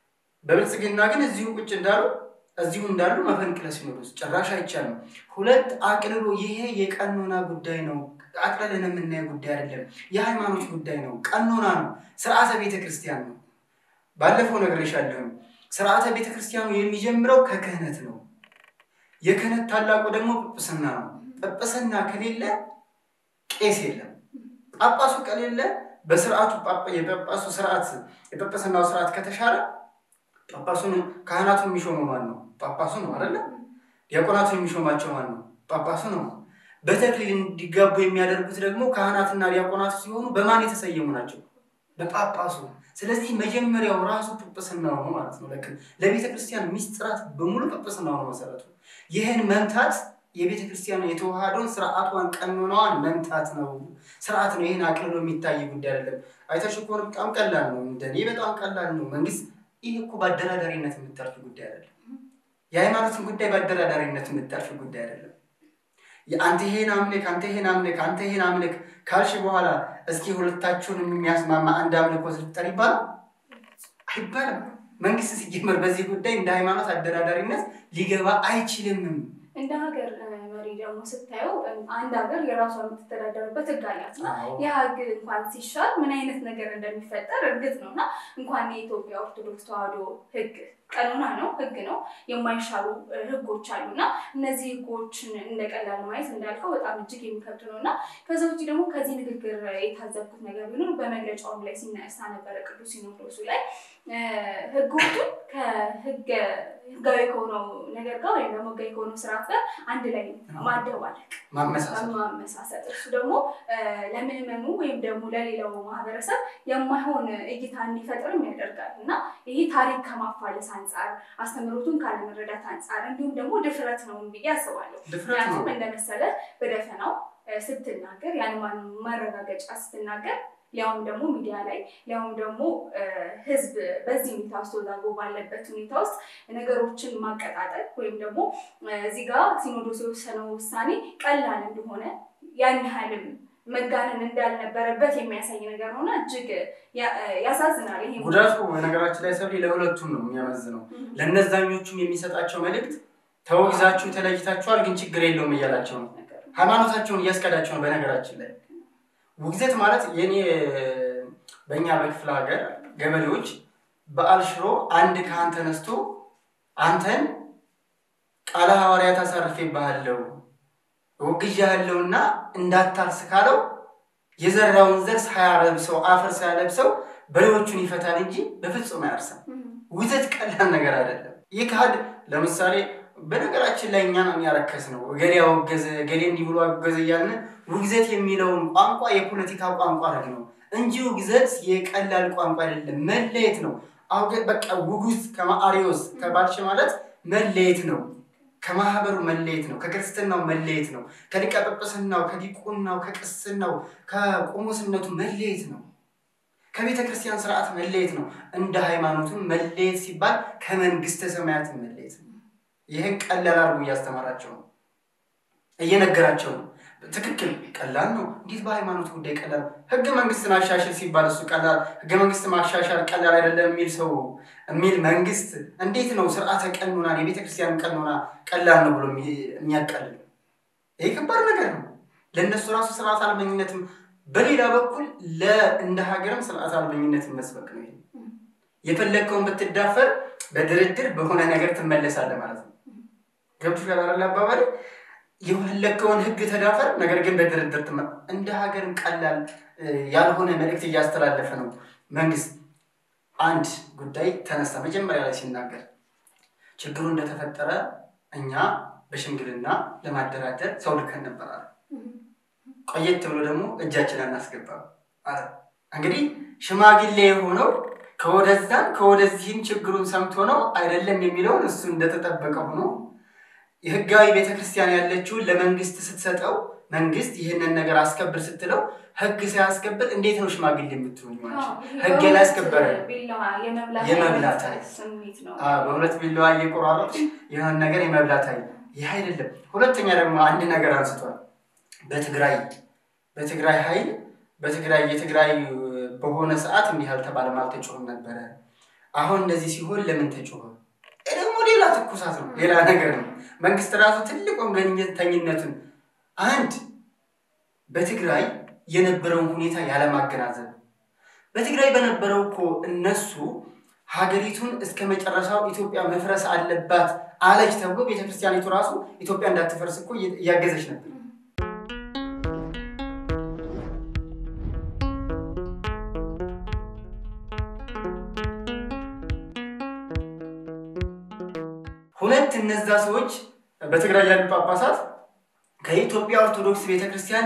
በብልጽግና ግን እዚሁ ቁጭ እንዳሉ እዚሁ እንዳሉ መፈንቅለ ሲኖዶስ ጭራሽ አይቻልም። ሁለት አቅልሎ ይሄ የቀኖና ጉዳይ ነው። አቅልለን የምናየው ጉዳይ አይደለም። የሃይማኖት ጉዳይ ነው። ቀኖና ነው። ስርዓተ ቤተ ክርስቲያን ነው። ባለፈው ነግሬሻለሁ። ስርዓተ ቤተ ክርስቲያኑ የሚጀምረው ከክህነት ነው። የክህነት ታላቁ ደግሞ ጵጵስና ነው። ጵጵስና ከሌለ ቄስ የለም። ጳጳሱ ከሌለ በስርዓቱ ጳጳ- የጳጳሱ ስርዓት የጵጵስናው ስርዓት ከተሻረ ጳጳሱን ካህናቱን የሚሾመው ማን ነው? ጳጳሱ ነው አይደለ? ዲያቆናቱን የሚሾማቸው ማን ነው? ጳጳሱ ነው። በተክሊል እንዲጋቡ የሚያደርጉት ደግሞ ካህናትና ዲያቆናቱ ሲሆኑ በማን የተሰየሙ ናቸው? በጳጳሱ። ስለዚህ መጀመሪያው ራሱ ጵጵስናው ነው ማለት ነው። ልክ ለቤተ ክርስቲያን ሚስጥራት በሙሉ ጵጵስናው ነው መሰረቱ። ይህን መምታት የቤተ ክርስቲያን የተዋሃዶን ስርዓቷን ቀኖናዋን መምታት ነው፣ ስርዓት ነው። ይህን አቅልሎ የሚታይ ጉዳይ አይደለም። አይተሽ ከሆነ በጣም ቀላል ነው፣ እንደኔ በጣም ቀላል ነው። መንግስት ይህ እኮ በአደራዳሪነት የምታልፍ ጉዳይ አይደለም። የሃይማኖትን ጉዳይ በአደራዳሪነት የምታልፍ ጉዳይ አይደለም። አንተ ይሄን አምልክ፣ አንተ ይሄን አምልክ፣ አንተ ይሄን አምልክ ካልሽ በኋላ እስኪ ሁለታችሁን የሚያስማማ አንድ አምልኮ ስልጠር ይባላል አይባልም። መንግስት ሲጀመር በዚህ ጉዳይ እንደ ሃይማኖት አደራዳሪነት ሊገባ አይችልምም። እንደ ሀገር እ፣ መሪ ደግሞ ስታየው እ፣ አንድ ሀገር የራሷ የምትተዳደርበት ህግ አላት እና ያ ህግ እንኳን ሲሻር ምን አይነት ነገር እንደሚፈጠር እርግጥ ነው እና እንኳን የኢትዮጵያ ኦርቶዶክስ ተዋሕዶ ህግ ቀኖና ነው፣ ህግ ነው፣ የማይሻሩ ህጎች አሉ እና እነዚህ ህጎችን እንደ ቀላል ማየት እንዳልከው በጣም እጅግ የሚከብድ ነው እና ከዛ ውጭ ደግሞ ከዚህ ንግግር የታዘብኩት ነገር ቢኖር በመግለጫውም ላይ ሲነሳ ነበረ ቅዱስ ሲኖዶሱ ላይ ህጎቹን ከህጋዊ ከሆነው ነገር ጋር ወይም ደግሞ ህጋዊ ከሆነው ስርዓት ጋር አንድ ላይ ማደባለቅ ማመሳሰል ማመሳሰል እሱ ደግሞ ለምዕመኑ ወይም ደግሞ ለሌላው ማህበረሰብ የማይሆን እይታ እንዲፈጥርም ያደርጋል እና ይሄ ታሪክ ከማፋለስ አንጻር አስተምህሮቱን ካለመረዳት አንጻር እንዲሁም ደግሞ ድፍረት ነው ብዬ አስባለሁ። ድፍረት ነው። ምክንያቱም እንደመሰለ በደፈናው ስትናገር ያን ማረጋገጫ ስትናገር ሊያውም ደግሞ ሚዲያ ላይ ሊያውም ደግሞ ህዝብ በዚህ ሁኔታ ውስጥ ተወዛግቦ ባለበት ሁኔታ ውስጥ ነገሮችን ማቀጣጠል ወይም ደግሞ እዚህ ጋር ሲኖዶስ የወሰነው ውሳኔ ቀላል እንደሆነ ያን ያህልም መጋነን እንዳልነበረበት የሚያሳይ ነገር ነውና እጅግ ያሳዝናል። ይሄ ጉዳቱ በነገራችን ላይ ሰብሌ ለሁለቱም ነው የሚያመዝነው። ለእነዛኞቹም የሚሰጣቸው መልእክት ተወግዛችሁ ተለይታችኋል፣ ግን ችግር የለውም እያላቸው ነው። ሃይማኖታቸውን እያስቀዳቸው ነው። በነገራችን ላይ ውግዘት ማለት የኔ በእኛ በክፍለ ሀገር ገበሬዎች በዓል ሽሮ አንድ ካህን ተነስቶ አንተን ቃለ ሐዋርያት አሳርፌብሃለሁ ወግዣለሁና እንዳታርስ ካለው የዘራውን ዘር ሳያረብሰው አፈር ሳያለብሰው በሬዎቹን ይፈታል እንጂ በፍጹም አያርሰም። ውግዘት ቀላል ነገር አይደለም። ይህ ካህድ ለምሳሌ በነገራችን ላይ እኛ ነው የሚያረከስ ነው። እገሌ አወገዘ እገሌ እንዲህ ብሎ አወገዘ እያልን ውግዘት የሚለውን ቋንቋ የፖለቲካ ቋንቋ አድርግ ነው እንጂ ውግዘት የቀላል ቋንቋ አይደለም። መለየት ነው። አውገ በቃ ውጉዝ ከማአሪዎስ ከባልሽ ማለት መለየት ነው። ከማህበሩ መለየት ነው። ከክርስትናው መለየት ነው። ከሊቀ ጵጵስናው፣ ከዲቁናው፣ ከቅስናው፣ ከቆሞስነቱ መለየት ነው። ከቤተ ክርስቲያን ስርዓት መለየት ነው። እንደ ሃይማኖቱም መለየት ሲባል ከመንግስተ ሰማያት መለየት ነው። ይህን ቀላል አድርጎ እያስተማራቸው ነው፣ እየነገራቸው ነው። ትክክል፣ ቀላል ነው። እንዴት በሃይማኖት ጉዳይ ቀላል ነው? ህገ መንግስትን አሻሽል ሲባል እሱ ቀላል ህገ መንግስት ማሻሻል ቀላል አይደለም የሚል ሰው የሚል መንግስት እንዴት ነው ስርዓተ ቀኖናን የቤተ ክርስቲያን ቀኖና ቀላል ነው ብሎ የሚያቀልል? ይህ ከባድ ነገር ነው። ለእነሱ ራሱ ስርዓት አልበኝነትም፣ በሌላ በኩል እንደ ሀገርም ስርዓት አልበኝነትን መስበክ ነው። ይሄ የፈለግከውን ብትዳፈር በድርድር በሆነ ነገር ትመለሳለህ ማለት ነው። ገብቶሻል አይደል አባባል የፈለግከውን ህግ ተዳፈር፣ ነገር ግን በድርድር ትመ እንደ ሀገርም ቀላል ያልሆነ መልእክት እያስተላለፈ ነው መንግስት። አንድ ጉዳይ ተነሳ መጀመሪያ ላይ ሲናገር ችግሩ እንደተፈጠረ እኛ በሽምግልና ለማደራደር ሰው ልከን ነበር አለ። ቆየት ብሎ ደግሞ እጃችን አናስገባም አለ። እንግዲህ ሽማግሌ የሆነው ከወደዛም ከወደዚህም ችግሩን ሰምቶ ነው አይደለም የሚለውን እሱ እንደተጠበቀ ሆኖ የህጋዊ ቤተክርስቲያን ያለችውን ለመንግስት ስትሰጠው መንግስት ይህንን ነገር አስከብር ስትለው ህግ ሳያስከብር እንዴት ነው ሽማግሌ የምትሆን? ህግ ያላስከበረ የመብላት በሁለት ቢላዋ እየቆራረጥ የሆነ ነገር የመብላት አይ ይህ አይደለም። ሁለተኛ ደግሞ አንድ ነገር አንስቷል። በትግራይ በትግራይ ኃይል በትግራይ የትግራይ በሆነ ሰዓት እንዲህ አልተባለም አልተጮህም ነበረ። አሁን እንደዚህ ሲሆን ለምን ተጮኸ? ደግሞ ሌላ ትኩሳት ነው፣ ሌላ ነገር ነው። መንግስት ራሱ ትልቅ ወገንተኝነቱን አንድ በትግራይ የነበረውን ሁኔታ ያለማገናዘብ በትግራይ በነበረው እኮ እነሱ ሀገሪቱን እስከ መጨረሻው ኢትዮጵያ መፍረስ አለባት አለች ተብሎ ቤተክርስቲያኒቱ ራሱ ኢትዮጵያ እንዳትፈርስ እኮ እያገዘች ነበር። ሁለት እነዛ ሰዎች በትግራይ ያሉ ጳጳሳት ከኢትዮጵያ ኦርቶዶክስ ቤተክርስቲያን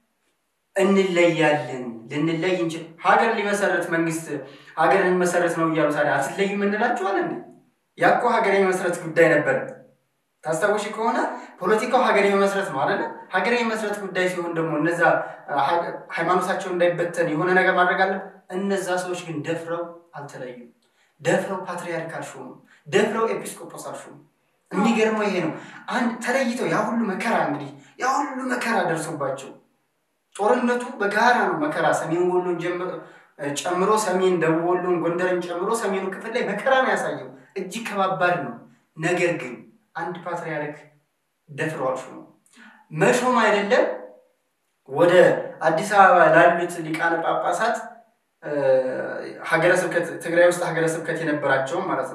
እንለያለን ልንለይ እንችል ሀገር ሊመሰረት መንግስት ሀገር ሊመሰረት ነው እያሉ ታዲያ አትለዩም እንላችኋለን። ያ እኮ ሀገር የመመስረት ጉዳይ ነበር። ታስታውሽ ከሆነ ፖለቲካው ሀገር የመመስረት ነው አይደለ? ሀገር የመመስረት ጉዳይ ሲሆን ደግሞ እነዛ ሃይማኖታቸው እንዳይበተን የሆነ ነገር ማድረግ አለ። እነዛ ሰዎች ግን ደፍረው አልተለዩም። ደፍረው ፓትሪያርክ አልሾሙ፣ ደፍረው ኤጲስቆጶስ አልሾሙ። የሚገርመው ይሄ ነው። አንድ ተለይተው ያ ሁሉ መከራ እንግዲህ ያ ሁሉ መከራ ደርሶባቸው ጦርነቱ በጋራ ነው መከራ ሰሜን ወሎን ጨምሮ ሰሜን ደቡብ ወሎን ጎንደርን ጨምሮ ሰሜኑ ክፍል ላይ መከራ ነው ያሳየው። እጅግ ከባባድ ነው። ነገር ግን አንድ ፓትሪያርክ ደፍረው አልሾሙ። መሾም አይደለም ወደ አዲስ አበባ ላሉት ሊቃነ ጳጳሳት ሀገረ ስብከት ትግራይ ውስጥ ሀገረ ስብከት የነበራቸውም ማለት ነው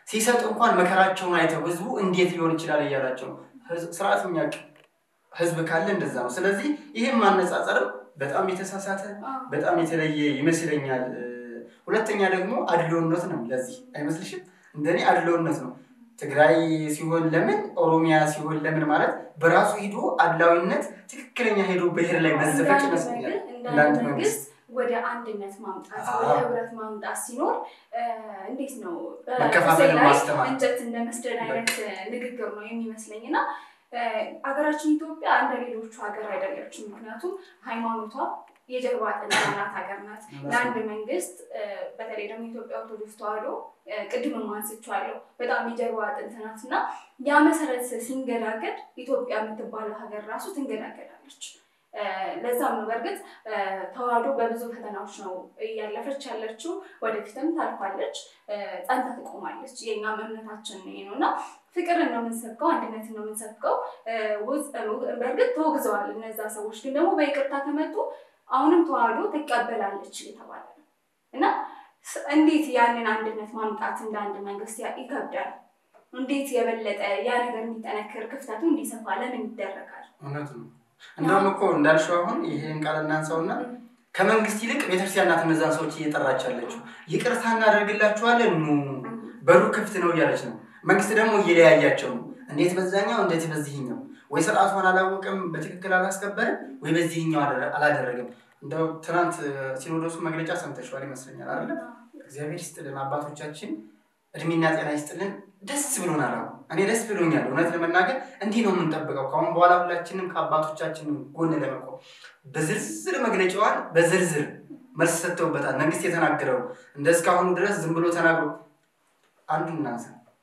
ሲሰጥ እንኳን መከራቸውን አይተው ህዝቡ እንዴት ሊሆን ይችላል እያላቸው ነው። ህዝብ- ስርዓት የሚያውቅ ህዝብ ካለ እንደዛ ነው። ስለዚህ ይህም ማነጻጸርም በጣም የተሳሳተ በጣም የተለየ ይመስለኛል። እ፣ ሁለተኛ ደግሞ አድሎነት ነው። ለዚህ አይመስልሽም? እንደኔ አድሎነት ነው። ትግራይ ሲሆን ለምን ኦሮሚያ ሲሆን ለምን ማለት በራሱ ሂዶ አድላዊነት ትክክለኛ ሄዶ ብሔር ላይ መዘፈቅ ይመስለኛል። እንደ አንድ መንግስት ወደ አንድነት ማምጣት አዎ። ወደ ህብረት ማምጣት ሲኖር እ፣ እንዴት ነው መከፋፈልን በቁሴ ላይ ማስተማር። እንጨት እንደ መስደድ አይነት ንግግር ነው የሚመስለኝ እና እ፣ ሀገራችን ኢትዮጵያ እንደ ሌሎቹ ሀገር አይደለችም። ምክንያቱም ሃይማኖቷ የጀርባ አጥንት ያላት ሀገር ናት። ለአንድ መንግስት እ፣ በተለይ ደግሞ ኢትዮጵያ ኦርቶዶክስ ተዋሕዶ እ፣ ቅድምም አንስቼዋለሁ በጣም የጀርባ አጥንት ናት እና ያ መሰረት ሲንገዳገድ ኢትዮጵያ የምትባለው ሀገር ራሱ ትንገዳገዳለች። እ፣ ለዛም ነው በእርግጥ እ፣ ተዋሕዶ በብዙ ፈተናዎች ነው እያለፈች ያለችው። ወደፊትም ታልፋለች፣ እ፣ ጸንታ ትቆማለች። የእኛም እምነታችን ይሄ ነው እና ፍቅርን ነው የምንሰብከው፣ አንድነትን ነው የምንሰብከው። እ፣ ውስጥ በእርግጥ ተወግዘዋል እነዛ ሰዎች፣ ግን ደግሞ በይቅርታ ከመጡ አሁንም ተዋሕዶ ትቀበላለች እየተባለ ነው እና ስ- እንዴት ያንን አንድነት ማምጣት እንደ አንድ መንግስት ያ- ይከብዳል። እንዴት የበለጠ ያ ነገር እንዲጠነክር ክፍተቱ እንዲሰፋ ለምን ይደረጋል? እውነት ነው። እንደውም እኮ እንዳልሽው አሁን ይሄን ቃል እናንሳውና ከመንግስት ይልቅ ቤተክርስቲያን ናት እነዛን ሰዎች እየጠራች ያለችው። ይቅርታ እናደርግላችኋለን ኑ በሩ ክፍት ነው እያለች ነው። መንግስት ደግሞ እየለያያቸው ነው። እንዴት በዛኛው እንዴት በዚህኛው፣ ወይ ስርዓቷን አላወቅም በትክክል አላስከበርም፣ ወይ በዚህኛው አደረ- አላደረገም። እንደው ትናንት እ፣ ሲኖዶሱ መግለጫ ሰምተሽዋል ይመስለኛል አይደለ? እግዚአብሔር ይስጥልን አባቶቻችን እድሜና ጤና ይስጥልን። ደስ ብሎናል። አሁን እኔ ደስ ብሎኛል። እውነት ለመናገር እንዲህ ነው የምንጠብቀው ከአሁን በኋላ ሁላችንም ከአባቶቻችን ጎን ለመቆም በዝርዝር መግለጫዋን በዝርዝር መልስ ሰጥተውበታል። መንግስት የተናገረው እንደ እስካሁኑ ድረስ ዝም ብሎ ተናግሮ አንዱ እናንሳ።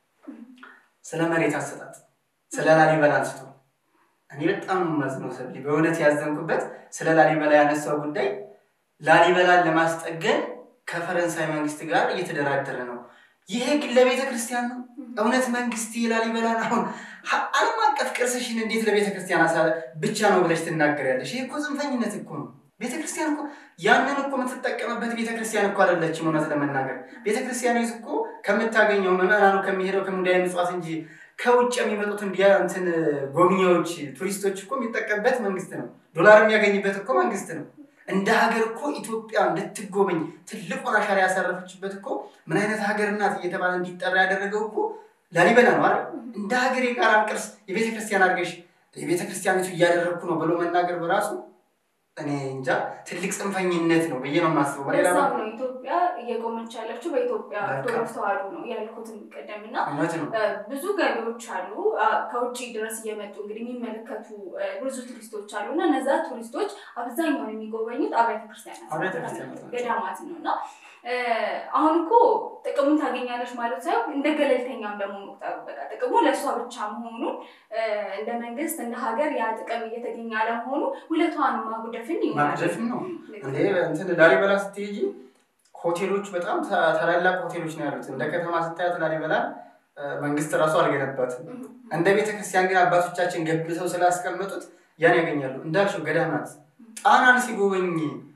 ስለ መሬት አሰጣጥ ስለ ላሊበላ አንስቶ እኔ በጣም ማዝነው ሰብሊ በእውነት ያዘንኩበት ስለ ላሊበላ ያነሳው ጉዳይ ላሊበላን ለማስጠገን ከፈረንሳይ መንግስት ጋር እየተደራደረ ነው። ይሄ ግን ለቤተ ክርስቲያን ነው። እውነት መንግስት የላሊበላን አሁን ሀ- ዓለም አቀፍ ቅርስሽን እንዴት ለቤተ ክርስቲያን አሳ ብቻ ነው ብለሽ ትናገሪያለሽ? ይህ እኮ ጽንፈኝነት እኮ ነው። ቤተ ክርስቲያን እኮ ያንን እኮ የምትጠቀምበት ቤተ ክርስቲያን እኮ አይደለችም። እውነት ለመናገር ቤተ ክርስቲያን ይዝ እኮ ከምታገኘው ምዕመናኑ ከሚሄደው ከሙዳየ ምጽዋት እንጂ ከውጭ የሚመጡትን ቢያ እንትን ጎብኚዎች ቱሪስቶች እኮ የሚጠቀምበት መንግስት ነው። ዶላር የሚያገኝበት እኮ መንግስት ነው። እንደ ሀገር እኮ ኢትዮጵያ እንድትጎበኝ ትልቁን አሻራ ያሳረፈችበት እኮ ምን አይነት ሀገር ናት እየተባለ እንዲጠራ ያደረገው እኮ ላሊበላ ነው አይደል? እንደ ሀገር የጋራን ቅርስ የቤተ ክርስቲያን አድርገሽ የቤተ ክርስቲያኒቱ እያደረግኩ ነው ብሎ መናገር በራሱ እኔ እንጃ ትልቅ ጽንፈኝነት ነው ብዬ ነው የማስበው። በሌላ በዛም በኩል ነው ኢትዮጵያ እየቆመች ያለችው በኢትዮጵያ በቃ። ኦርቶዶክስ ተዋሕዶ ነው ያልኩትን ቀደም እና እውነት ነው። እ፣ ብዙ ገቢዎች አሉ አ፣ ከውጭ ድረስ እየመጡ እንግዲህ የሚመለከቱ እ፣ ብዙ ቱሪስቶች አሉ እና እነዛ ቱሪስቶች አብዛኛውን የሚጎበኙት አብያተ ክርስቲያናት አብያተ ክርስቲያናት ናቸው። ገዳማት ነው እና እ፣ አሁን እኮ ጥቅሙን ታገኛለች ማለት ሳይሆን እንደ ገለልተኛም ደግሞ መቁጠሩ በቃ ጥቅሙ ለእሷ ብቻ መሆኑን እ፣ እንደ መንግስት እንደ ሀገር ያ ጥቅም እየተገኘ አለመሆኑ ውለቷን ማጉደፍን ይሆናል። ማግዘፍም ነው እንዴ እንትን ላሊበላ ስትሄጂ ሆቴሎች በጣም ታ- ታላላቅ ሆቴሎች ነው ያሉት። እንደ ከተማ ስታያት ላሊበላ እ፣ መንግስት ራሱ አልገነባትም። እንደ ቤተክርስቲያን ግን አባቶቻችን ገብተው ስላስቀመጡት ያን ያገኛሉ። እንዳልሽው ገዳማት ጣናን ሲጎበኝ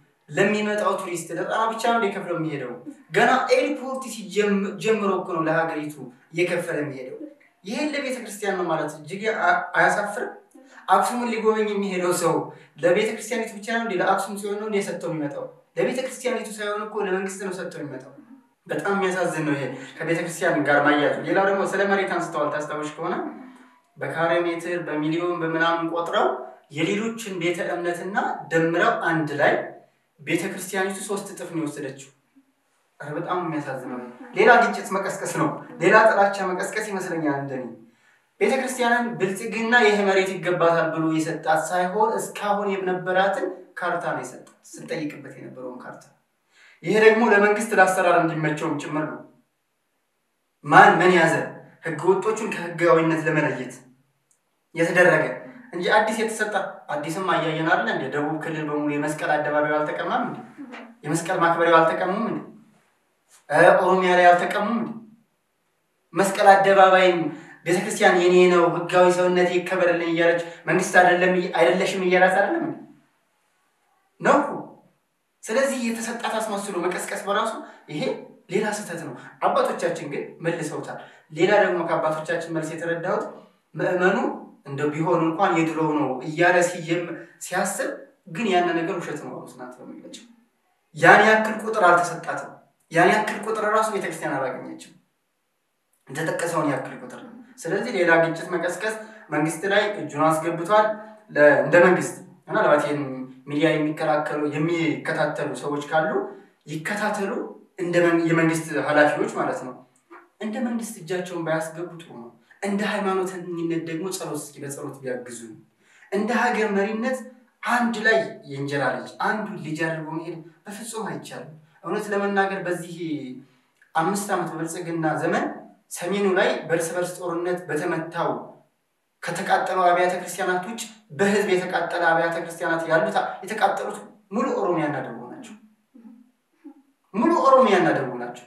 ለሚመጣው ቱሪስት ለጣና ብቻ ነው የከፍለው የሚሄደው። ገና ኤርፖርት ሲጀም- ጀምሮ እኮ ነው ለሀገሪቱ እየከፈለ የሚሄደው። ይህን ለቤተ ክርስቲያን ነው ማለት እጅግ አ- አያሳፍርም? አክሱምን ሊጎበኝ የሚሄደው ሰው ለቤተ ክርስቲያኒቱ ብቻ ነው እንዴ? ለአክሱም ሲሆን ነው እንዴ ሰጥተው የሚመጣው? ለቤተ ክርስቲያኒቱ ሳይሆን እኮ ለመንግስት ነው ሰጥተው የሚመጣው። በጣም የሚያሳዝን ነው ይሄ ከቤተ ክርስቲያን ጋር ማያዙ። ሌላው ደግሞ ስለ መሬት አንስተዋል። ታስታውሽ ከሆነ በካሬ ሜትር በሚሊዮን በምናምን ቆጥረው የሌሎችን ቤተ እምነትና ደምረው አንድ ላይ ቤተ ክርስቲያኒቱ ሶስት እጥፍ ነው የወሰደችው። ኧረ በጣም የሚያሳዝነው ሌላ ግጭት መቀስቀስ ነው፣ ሌላ ጥላቻ መቀስቀስ ይመስለኛል እንደኔ። ቤተ ክርስቲያንን ብልጽግና ይህ መሬት ይገባታል ብሎ የሰጣት ሳይሆን እስካሁን የነበራትን ካርታ ነው የሰጣት፣ ስጠይቅበት የነበረውን ካርታ። ይሄ ደግሞ ለመንግስት ለአሰራር እንዲመቸውም ጭምር ነው። ማን ምን ያዘ ህገ ወጦቹን ከህጋዊነት ለመለየት የተደረገ እንጂ አዲስ የተሰጠ አዲስም አያየን አለ እንደ ደቡብ ክልል በሙሉ የመስቀል አደባባዩ አልተቀማም እንዴ? የመስቀል ማክበሪያው አልተቀሙም እንዴ? እ ኦሮሚያ ላይ አልተቀሙም እንዴ? መስቀል አደባባይም ቤተክርስቲያን የኔ ነው ህጋዊ ሰውነት ይከበርልኝ እያለች መንግስት አይደለም አይደለሽም እያላት አይደለም እንዴ? ነው እኮ። ስለዚህ የተሰጣት አስመስሎ መቀስቀስ በራሱ ይሄ ሌላ ስህተት ነው። አባቶቻችን ግን መልሰውታል። ሌላ ደግሞ ከአባቶቻችን መልስ የተረዳሁት ምዕመኑ እንደው ቢሆን እንኳን የድሮው ነው እያለ ሲየም ሲያስብ ግን ያን ነገር ውሸት ነው ስናት ነው የሚመቸው። ያን ያክል ቁጥር አልተሰጣትም። ያን ያክል ቁጥር ራሱ ቤተክርስቲያን አላገኘችም። የተጠቀሰውን ያክል ቁጥር ነው። ስለዚህ ሌላ ግጭት መቀስቀስ መንግስት ላይ እጁን አስገብቷል። እንደ መንግስት ምናልባት ይህን ሚዲያ የሚከላከሉ የሚከታተሉ ሰዎች ካሉ ይከታተሉ፣ እንደ የመንግስት ኃላፊዎች ማለት ነው። እንደ መንግስት እጃቸውን ባያስገቡ ጥሩ ነው። እንደ ሃይማኖተኝነት ደግሞ ጸሎት እስኪ በጸሎት ቢያግዙ፣ እንደ ሀገር መሪነት አንድ ላይ የእንጀራ ልጅ አንዱ ልጅ አድርጎ መሄድ በፍጹም አይቻልም። እውነት ለመናገር በዚህ አምስት ዓመት በብልጽግና ዘመን ሰሜኑ ላይ በእርስ በርስ ጦርነት በተመታው ከተቃጠለው አብያተ ክርስቲያናት ውጭ በህዝብ የተቃጠለ አብያተ ክርስቲያናት ያሉት የተቃጠሉት ሙሉ ኦሮሚያና ደቡብ ናቸው። ሙሉ ኦሮሚያና ደቡብ ናቸው።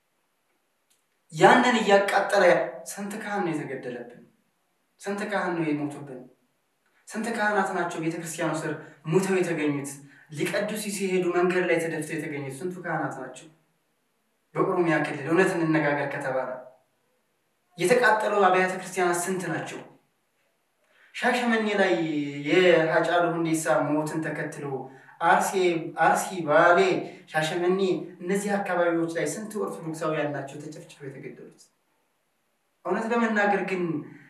ያንን እያቃጠለ ስንት ካህን ነው የተገደለብን? ስንት ካህን ነው የሞቱብን? ስንት ካህናት ናቸው ቤተክርስቲያኑ ስር ሙተው የተገኙት? ሊቀድሱ ሲሄዱ መንገድ ላይ ተደፍተው የተገኙት ስንቱ ካህናት ናቸው? በኦሮሚያ ክልል እውነት እንነጋገር ከተባለ የተቃጠለው አብያተ ክርስቲያናት ስንት ናቸው? ሻሸመኔ ላይ የሀጫሉ ሁንዴሳ ሞትን ተከትሎ አርሲ፣ ባሌ፣ ሻሸመኔ እነዚህ አካባቢዎች ላይ ስንት ኦርቶዶክሳውያን ናቸው ተጨፍጭፈው የተገደሉት? እውነት ለመናገር ግን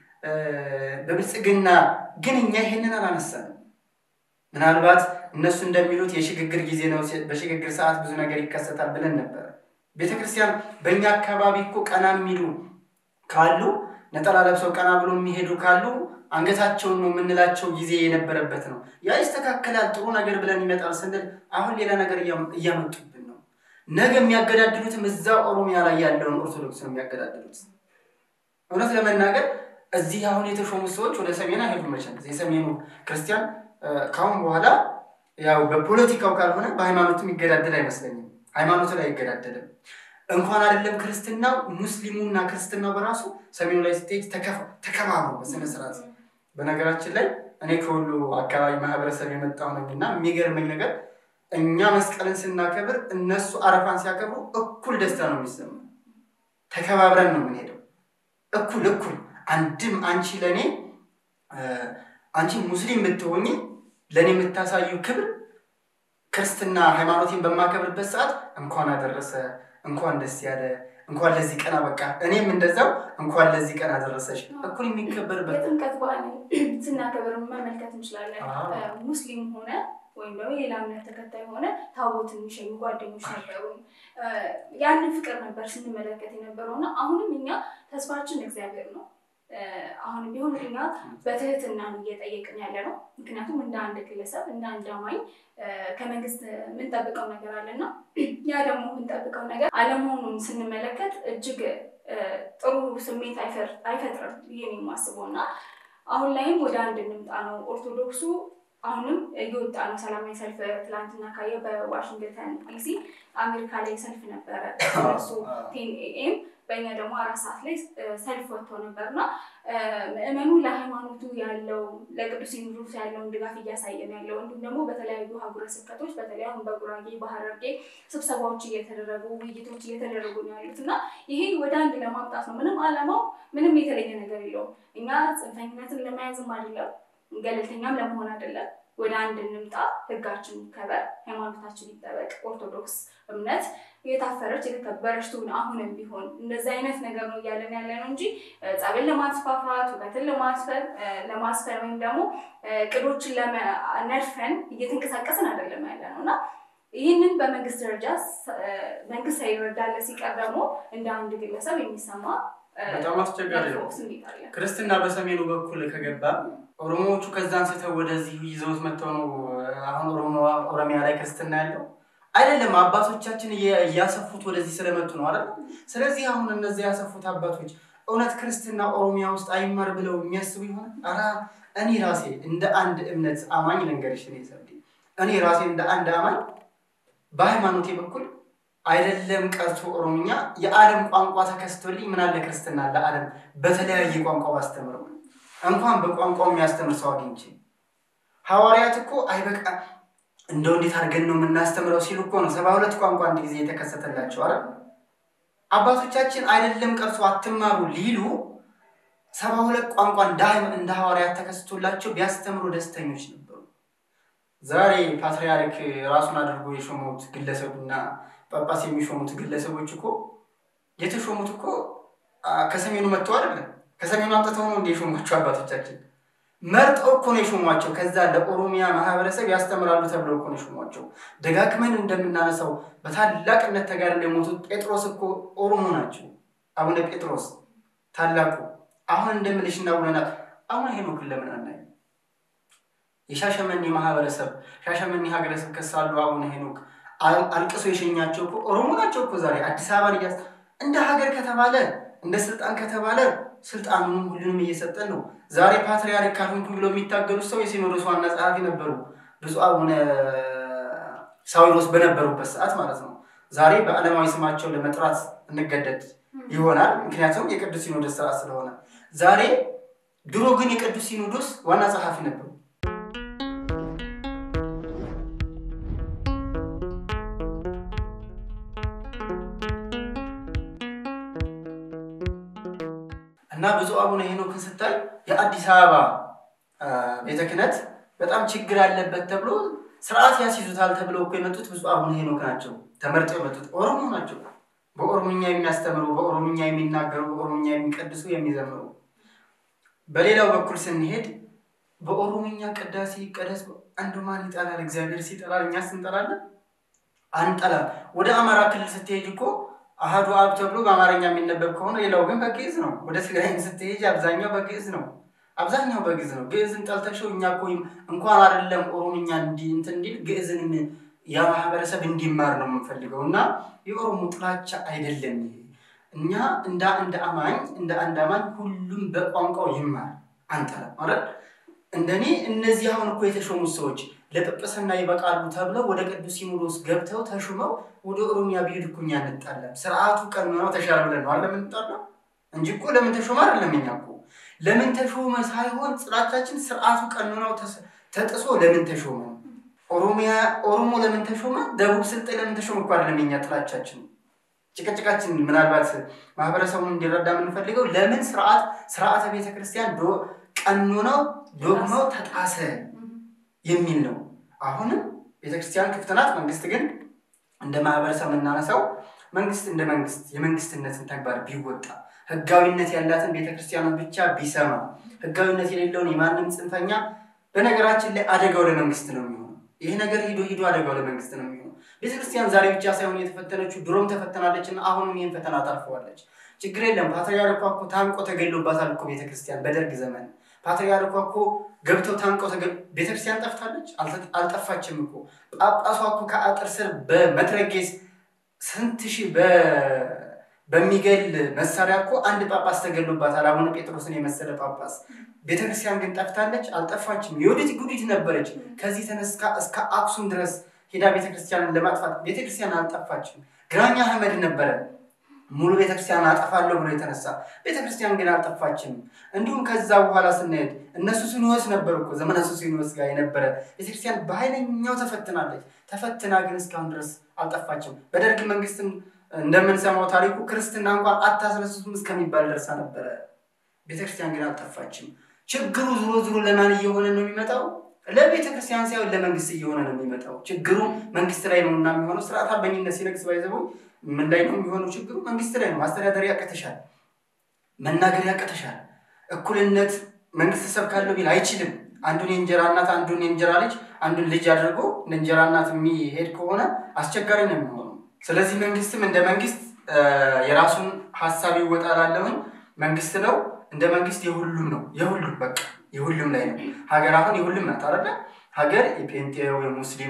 በብልጽግና ግን እኛ ይሄንን አላነሳንም። ምናልባት እነሱ እንደሚሉት የሽግግር ጊዜ ነው፣ በሽግግር ሰዓት ብዙ ነገር ይከሰታል ብለን ነበረ። ቤተክርስቲያን በእኛ አካባቢ እኮ ቀና የሚሉ ካሉ ነጠላ ለብሰው ቀና ብሎ የሚሄዱ ካሉ አንገታቸውን ነው የምንላቸው ጊዜ የነበረበት ነው። ያ ይስተካከላል፣ ጥሩ ነገር ብለን ይመጣል ስንል አሁን ሌላ ነገር እያመጡብን ነው። ነገ የሚያገዳድሉትም እዛ ኦሮሚያ ላይ ያለውን ኦርቶዶክስ ነው የሚያገዳድሉት። እውነት ለመናገር እዚህ አሁን የተሾሙት ሰዎች ወደ ሰሜን አይሄዱም። መቼም የሰሜኑ ክርስቲያን ከአሁን በኋላ ያው በፖለቲካው ካልሆነ በሃይማኖቱ የሚገዳደል አይመስለኝም። ሃይማኖቱ ላይ አይገዳደልም። እንኳን አይደለም ክርስትናው ሙስሊሙና ክርስትናው በራሱ ሰሜኑ ላይ ስትሄድ ተከባብሮ በስነ ስርዓት። በነገራችን ላይ እኔ ከሁሉ አካባቢ ማህበረሰብ የመጣው ነኝ እና የሚገርመኝ ነገር እኛ መስቀልን ስናከብር እነሱ አረፋን ሲያከብሩ እኩል ደስታ ነው የሚሰማ። ተከባብረን ነው የምንሄደው። እኩል እኩል አንድም አንቺ ለእኔ አንቺ ሙስሊም ብትሆኝ ለእኔ የምታሳዩ ክብር ክርስትና ሃይማኖቴን በማከብርበት ሰዓት እንኳን አደረሰ እንኳን ደስ ያለ እንኳን ለዚህ ቀን አበቃ። እኔም እንደዛው እንኳን ለዚህ ቀን አደረሰሽ። እኩል የሚከበርበት የጥምቀት በዓል ስናከብር መመልከት እንችላለን። ሙስሊም ሆነ ወይም ደግሞ የሌላ እምነት ተከታይ ሆነ ታቦት የሚሸኙ ጓደኞች ነበሩ። ያንን ፍቅር ነበር ስንመለከት የነበረው እና አሁንም እኛ ተስፋችን እግዚአብሔር ነው። አሁንም ቢሆን እኛ በትህትና ነው እየጠየቅን ያለ ነው። ምክንያቱም እንደ አንድ ግለሰብ እንደ አንድ አማኝ ከመንግስት የምንጠብቀው ነገር አለና ያ ደግሞ የምንጠብቀው ነገር አለመሆኑን ስንመለከት እጅግ ጥሩ ስሜት አይፈጥርም ብዬ ነው የማስበው እና አሁን ላይም ወደ አንድ እንምጣ ነው ኦርቶዶክሱ አሁንም እየወጣ ነው። ሰላማዊ ሰልፍ ትላንትና ካየ በዋሽንግተን ዲሲ አሜሪካ ላይ ሰልፍ ነበረ እሱ ቴን ኤኤም በእኛ ደግሞ አራት ሰዓት ላይ ሰልፍ ወጥቶ ነበር እና ምዕመኑ ለሃይማኖቱ ያለው ለቅዱስ ሲኖዶስ ያለውን ድጋፍ እያሳየ ነው ያለው። እንዲሁም ደግሞ በተለያዩ ሀገረ ስብከቶች በተለይ አሁን በጉራጌ በሐረርጌ ስብሰባዎች እየተደረጉ ውይይቶች እየተደረጉ ነው ያሉት እና ይሄ ወደ አንድ ለማምጣት ነው። ምንም ዓላማው ምንም የተለየ ነገር የለውም። እኛ ጽንፈኝነትን ለመያዝም አይደለም ገለልተኛም ለመሆን አይደለም። ወደ አንድ እንምጣ፣ ህጋችን ይከበር፣ ሃይማኖታችን ይጠበቅ፣ ኦርቶዶክስ እምነት የታፈረች የተከበረች ትሁን። አሁንም ቢሆን እንደዚህ አይነት ነገር ነው እያለን ያለ ነው እንጂ ጸብን ለማስፋፋት ውበትን ለማስፈን ወይም ደግሞ ቅዶችን ለነድፈን እየተንቀሳቀስን አይደለም ያለ ነው እና ይህንን በመንግስት ደረጃ መንግስት ሳይረዳለ ሲቀር ደግሞ እንደ አንድ ግለሰብ የሚሰማ በጣም አስቸጋሪ ነው። ክርስትና በሰሜኑ በኩል ከገባ ኦሮሞዎቹ ከዛ አንስተው ወደዚህ ይዘውት መጥተው ነው አሁን ኦሮሚያ ላይ ክርስትና ያለው አይደለም። አባቶቻችን እያሰፉት ወደዚህ ስለመጡ ነው አይደል? ስለዚህ አሁን እነዚህ ያሰፉት አባቶች እውነት ክርስትና ኦሮሚያ ውስጥ አይማር ብለው የሚያስቡ ይሆን? ኧረ እኔ ራሴ እንደ አንድ እምነት አማኝ ልንገርሽ፣ እኔ ሰብዴ እኔ ራሴ እንደ አንድ አማኝ በሃይማኖቴ በኩል አይደለም ቀርቶ ኦሮምኛ የዓለም ቋንቋ ተከስቶልኝ ምናለ ክርስትና ለዓለም በተለያየ ቋንቋ ባስተምረው እንኳን በቋንቋው የሚያስተምር ሰው አግኝቼ ሐዋርያት እኮ አይበቃ እንደው እንዴት አድርገን ነው የምናስተምረው ሲሉ እኮ ነው ሰባ ሁለት ቋንቋ አንድ ጊዜ የተከሰተላቸው አረ አባቶቻችን አይደለም ቀርቶ አትማሩ ሊሉ ሰባ ሁለት ቋንቋ እንደ ሐዋርያት ተከስቶላቸው ቢያስተምሩ ደስተኞች ነበሩ። ዛሬ ፓትርያርክ ራሱን አድርጎ የሾሙት ግለሰቡና ጳጳስ የሚሾሙት ግለሰቦች እኮ የተሾሙት እኮ ከሰሜኑ መጥተው አይደለም። ከሰሜኑ አምጥተው ነው እንደ የሾሟቸው አባቶቻችን መርጠው እኮ ነው የሾሟቸው። ከዛ ለኦሮሚያ ማህበረሰብ ያስተምራሉ ተብለው እኮ ነው የሾሟቸው። ደጋግመን እንደምናነሳው በታላቅነት ተጋድለው የሞቱት ጴጥሮስ እኮ ኦሮሞ ናቸው። አቡነ ጴጥሮስ ታላቁ አሁን እንደምልሽና አቡነ አሁን ሄኖክን ለምን አናይ? የሻሸመኔ ማህበረሰብ ሻሸመኔ ሀገረ ስብከት ሳሉ አቡነ ሄኖክ አልቅሶ የሸኛቸው እኮ ኦሮሞ ናቸው እኮ ዛሬ አዲስ አበባን እያስ እንደ ሀገር ከተባለ እንደ ስልጣን ከተባለ ስልጣኑንም ሁሉንም እየሰጠን ነው። ዛሬ ፓትርያርክ ካልሆንኩ ብለው የሚታገሉት ሰው የሲኖዶስ ዋና ጸሐፊ ነበሩ፣ ብፁዕ አቡነ ሳዊሮስ በነበሩበት ሰዓት ማለት ነው። ዛሬ በዓለማዊ ስማቸው ለመጥራት እንገደድ ይሆናል፣ ምክንያቱም የቅዱስ ሲኖዶስ ስራ ስለሆነ። ዛሬ ድሮ ግን የቅዱስ ሲኖዶስ ዋና ጸሐፊ ነበሩ። እና ብፁዕ አቡነ ሄኖክን ስታይ የአዲስ አበባ ቤተ ክህነት በጣም ችግር አለበት ተብሎ ስርዓት ያስይዙታል ተብለው እኮ የመጡት ብፁዕ አቡነ ሄኖክ ናቸው። ተመርጠው የመጡት ኦሮሞ ናቸው። በኦሮምኛ የሚያስተምሩ፣ በኦሮምኛ የሚናገሩ፣ በኦሮምኛ የሚቀድሱ፣ የሚዘምሩ። በሌላው በኩል ስንሄድ በኦሮምኛ ቅዳሴ ይቀደስ አንዱ ማን ይጠላል? እግዚአብሔር ሲጠላል እኛስ እንጠላለን? አንጠላም። ወደ አማራ ክልል ስትሄጅ እኮ አህዱ አብ ተብሎ በአማርኛ የሚነበብ ከሆነ ሌላው ግን በግዕዝ ነው። ወደ ትግራይም ስትሄጅ አብዛኛው በግዕዝ ነው። አብዛኛው በግዕዝ ነው። ግዕዝን ጠልተሽው እኛ እኮ እንኳን አይደለም ኦሮምኛ እንትን እንዲል ግዕዝን ያ ማህበረሰብ እንዲማር ነው የምንፈልገው እና የኦሮሞ ጥላቻ አይደለም ይሄ። እኛ እንደ አንድ አማኝ እንደ አንድ አማኝ ሁሉም በቋንቋው ይማር አንጠላም ማለት እንደኔ እነዚህ አሁን እኮ የተሾሙት ሰዎች ለጵጵስና ይበቃሉ ተብለው ወደ ቅዱስ ሲኖዶስ ገብተው ተሹመው ወደ ኦሮሚያ ቢሄድ እኮ እኛ እንጣላም። ስርዓቱ ቀኖናው ተሻለ ብለን ነው አለ የምንጣላው እንጂ እኮ ለምን ተሾመ አይደለም። እኛ እኮ ለምን ተሾመ ሳይሆን ጥላቻችን ስርዓቱ ቀኖናው ተጥሶ ለምን ተሾመ፣ ኦሮሚያ ኦሮሞ ለምን ተሾመ፣ ደቡብ ስልጤ ለምን ተሾመ እኮ አይደለም የኛ ጥላቻችን። ጭቅጭቃችን ምናልባት ማህበረሰቡን እንዲረዳ የምንፈልገው ለምን ስርዓት ስርዓተ ቤተክርስቲያን ቀኖናው ዶግማው ተጣሰ የሚል ነው። አሁንም ቤተክርስቲያን ክፍት ናት። መንግስት ግን እንደ ማህበረሰብ የምናነሳው መንግስት እንደ መንግስት የመንግስትነትን ተግባር ቢወጣ ህጋዊነት ያላትን ቤተክርስቲያንን ብቻ ቢሰማ ህጋዊነት የሌለውን የማንም ጽንፈኛ በነገራችን ላይ አደጋው ለመንግስት ነው የሚሆነው። ይህ ነገር ሂዶ ሂዶ አደጋው ለመንግስት ነው የሚሆነው። ቤተክርስቲያን ዛሬ ብቻ ሳይሆን የተፈተነችው ድሮም ተፈተናለች እና አሁንም ይህን ፈተና ታልፈዋለች። ችግር የለም። ፓትርያርኳ እኮ ታንቆ ተገሎባታል እኮ ቤተክርስቲያን በደርግ ዘመን ፓትርያርኳ እኮ ገብተው ታንቀው ቤተክርስቲያን ጠፍታለች? አልጠፋችም እኮ። ጳጳሷ እኮ ከአጥር ስር በመትረጌስ ስንት ሺህ በሚገል መሳሪያ እኮ አንድ ጳጳስ ተገሎባታል፣ አቡነ ጴጥሮስን የመሰለ ጳጳስ። ቤተክርስቲያን ግን ጠፍታለች? አልጠፋችም። የወዲት ጉዲት ነበረች። ከዚህ ተነስካ እስከ አክሱም ድረስ ሄዳ ቤተክርስቲያንን ለማጥፋት ቤተክርስቲያን አልጠፋችም። ግራኝ አህመድ ነበረ ሙሉ ቤተክርስቲያን አጠፋለሁ ብሎ የተነሳ ቤተክርስቲያን ግን አልጠፋችም። እንዲሁም ከዛ በኋላ ስንሄድ እነሱ ሱስንዮስ ነበሩ እኮ ዘመነ ሱስንዮስ ጋር የነበረ ቤተክርስቲያን በኃይለኛው ተፈትናለች። ተፈትና ግን እስካሁን ድረስ አልጠፋችም። በደርግ መንግስትም እንደምንሰማው ታሪኩ ክርስትና እንኳን አታስነሱትም እስከሚባል ደርሳ ነበረ። ቤተክርስቲያን ግን አልጠፋችም። ችግሩ ዞሮ ዞሮ ለማን እየሆነ ነው የሚመጣው? ለቤተክርስቲያን ሳይሆን ለመንግስት እየሆነ ነው የሚመጣው። ችግሩ መንግስት ላይ ነው እና የሚሆነው ስርዓት አልበኝነት ሲነግስ ባይዘበው ምን ላይ ነው የሚሆነው? ችግሩ መንግስት ላይ ነው። ማስተዳደር ያቅተሻል፣ መናገር ያቅተሻል። እኩልነት መንግስት ሰብካለሁ ቢል አይችልም። አንዱን የእንጀራ እናት አንዱን የእንጀራ ልጅ አንዱን ልጅ አድርጎ እንደ እንጀራ እናት የሚሄድ ከሆነ አስቸጋሪ ነው የሚሆነው። ስለዚህ መንግስትም እንደ መንግስት የራሱን ሀሳብ ይወጣላለሁን መንግስት ነው እንደ መንግስት የሁሉም ነው የሁሉም በቃ የሁሉም ላይ ነው። ሀገር አሁን የሁሉም ናት አይደለ? ሀገር የፔንቴው፣ የሙስሊሙ፣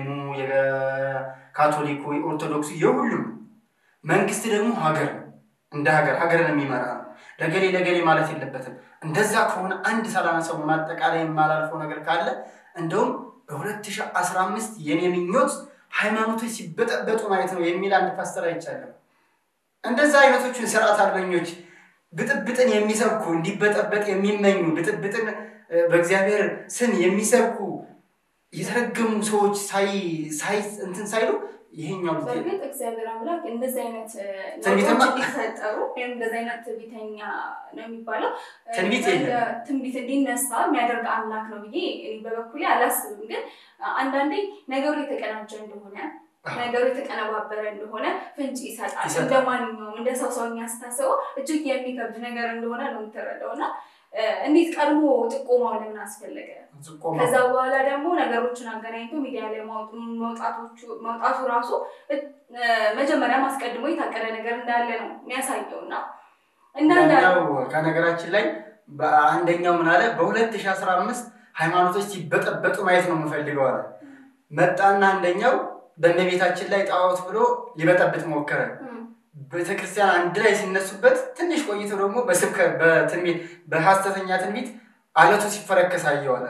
የካቶሊኩ፣ የኦርቶዶክሱ የሁሉም መንግስት ደግሞ ሀገር ነው። እንደ ሀገር ሀገርን የሚመራ ነው። ለገሌ ለገሌ ማለት የለበትም። እንደዛ ከሆነ አንድ ሳላነሳው ማጠቃላይ የማላልፈው ነገር ካለ እንደውም በ2015 የኔ ምኞት ሃይማኖቶች ሲበጠበጡ ማየት ነው የሚል አንድ ፓስተር አይቻለሁ። እንደዛ አይነቶቹን ስርዓት አልበኞች ብጥብጥን የሚሰብኩ እንዲበጠበጥ የሚመኙ ብጥብጥን በእግዚአብሔር ስም የሚሰብኩ የተረገሙ ሰዎች ሳይ እንትን ሳይሉ ይሄኛው ጊዜ በእርግጥ እግዚአብሔር አምላክ እንደዚህ አይነት እ, ትንቢትማ- ነገሮች እንዲፈጠሩ ወይም እንደዚህ አይነት ትንቢተኛ ነው የሚባለው እ, ትንቢት እንደ የለም። ትንቢት እንዲነሳ የሚያደርግ አምላክ ነው ብዬ እኔ በበኩሌ አላስብም። ግን አንዳንዴ ነገሩ የተቀናጀ እንደሆነ ነገሩ የተቀነባበረ እንደሆነ ፍንጭ ይሰጣል። ይሰጣል። እንደ ማንኛውም እንደ ሰው ሰውኛ ስታስበው እጅግ የሚከብድ ነገር እንደሆነ ነው የምትረዳው እና እ፣ እንዴት ቀድሞ ጥቆማው ለምን አስፈለገ? ጥቆማ ከዛ በኋላ ደግሞ ነገሮችን አገናኝቶ ሚዲያ ላይ ማውጡ- መውጣቶቹ መውጣቱ ራሱ እ፣ መጀመሪያ አስቀድሞ የታቀደ ነገር እንዳለ ነው የሚያሳየው እና እንዳንዳ ያኛው ከነገራችን ላይ በአንደኛው ምን አለ በ2015 ሃይማኖቶች ሲበጠበጡ ማየት ነው የምፈልገው አለ። መጣና አንደኛው በእመቤታችን ላይ ጣዖት ብሎ ሊበጠብጥ ሞከረ። ቤተክርስቲያን አንድ ላይ ሲነሱበት ትንሽ ቆይቶ ደግሞ በስብከት በትንቢት በሐሰተኛ ትንቢት አለቱ ሲፈረከስ አየው አለ።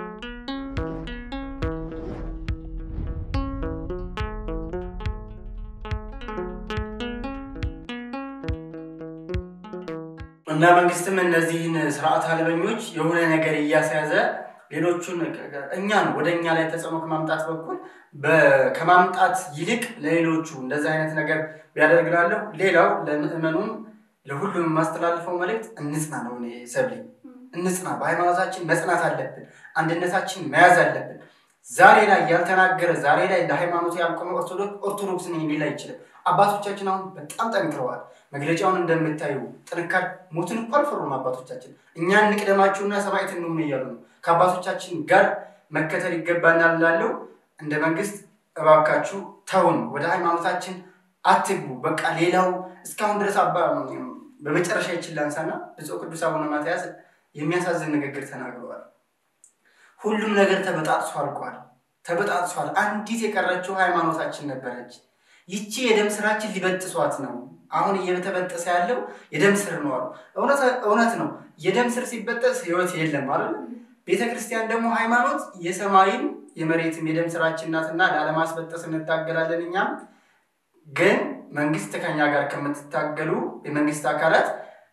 እና መንግስትም እነዚህን ስርዓት አልበኞች የሆነ ነገር እያስያዘ ሌሎቹን እኛን ወደ እኛ ላይ ተጽዕኖ ከማምጣት በኩል በ- ከማምጣት ይልቅ ለሌሎቹ እንደዚህ አይነት ነገር ቢያደርግላለሁ። ሌላው ለምእመኑም ለሁሉም የማስተላልፈው መልእክት እንጽና ነው። እኔ ሰብሊ እንጽና፣ በሃይማኖታችን መጽናት አለብን። አንድነታችን መያዝ አለብን። ዛሬ ላይ ያልተናገረ ዛሬ ላይ ለሃይማኖቱ ያልቆመ ኦርቶዶክስ ኦርቶዶክስ ነኝ ሊል አይችልም። አባቶቻችን አሁን በጣም ጠንክረዋል። መግለጫውን እንደምታዩ ጥንካሬ ሞትን እኮ አልፈሩም አባቶቻችን። እኛን እንቅደማችሁና ሰማዕት እንሁን እያሉ ነው። ከአባቶቻችን ጋር መከተል ይገባናል ላለው እንደ መንግስት እባካችሁ ተውን፣ ወደ ሃይማኖታችን አትግቡ። በቃ ሌላው እስካሁን ድረስ አባ በመጨረሻ ይችል ላንሳና ብፁዕ ቅዱስ አቡነ ማትያስ የሚያሳዝን ንግግር ተናግረዋል። ሁሉም ነገር ተበጣጥሶ አልቋል፣ ተበጣጥሷል። አንዲት የቀረችው ሃይማኖታችን ነበረች። ይቺ የደም ስራችን ሊበጥሷት ነው። አሁን እየተበጠሰ ያለው የደም ስር ነው አሉ። እውነት- እውነት ነው። የደም ስር ሲበጠስ ህይወት የለም አይደል? ቤተ ክርስቲያን ደግሞ ሃይማኖት የሰማይም የመሬትም የደም ስራችን ናትና ላለማስበጠስ እንታገላለን። እኛም ግን መንግስት ከኛ ጋር ከምትታገሉ የመንግስት አካላት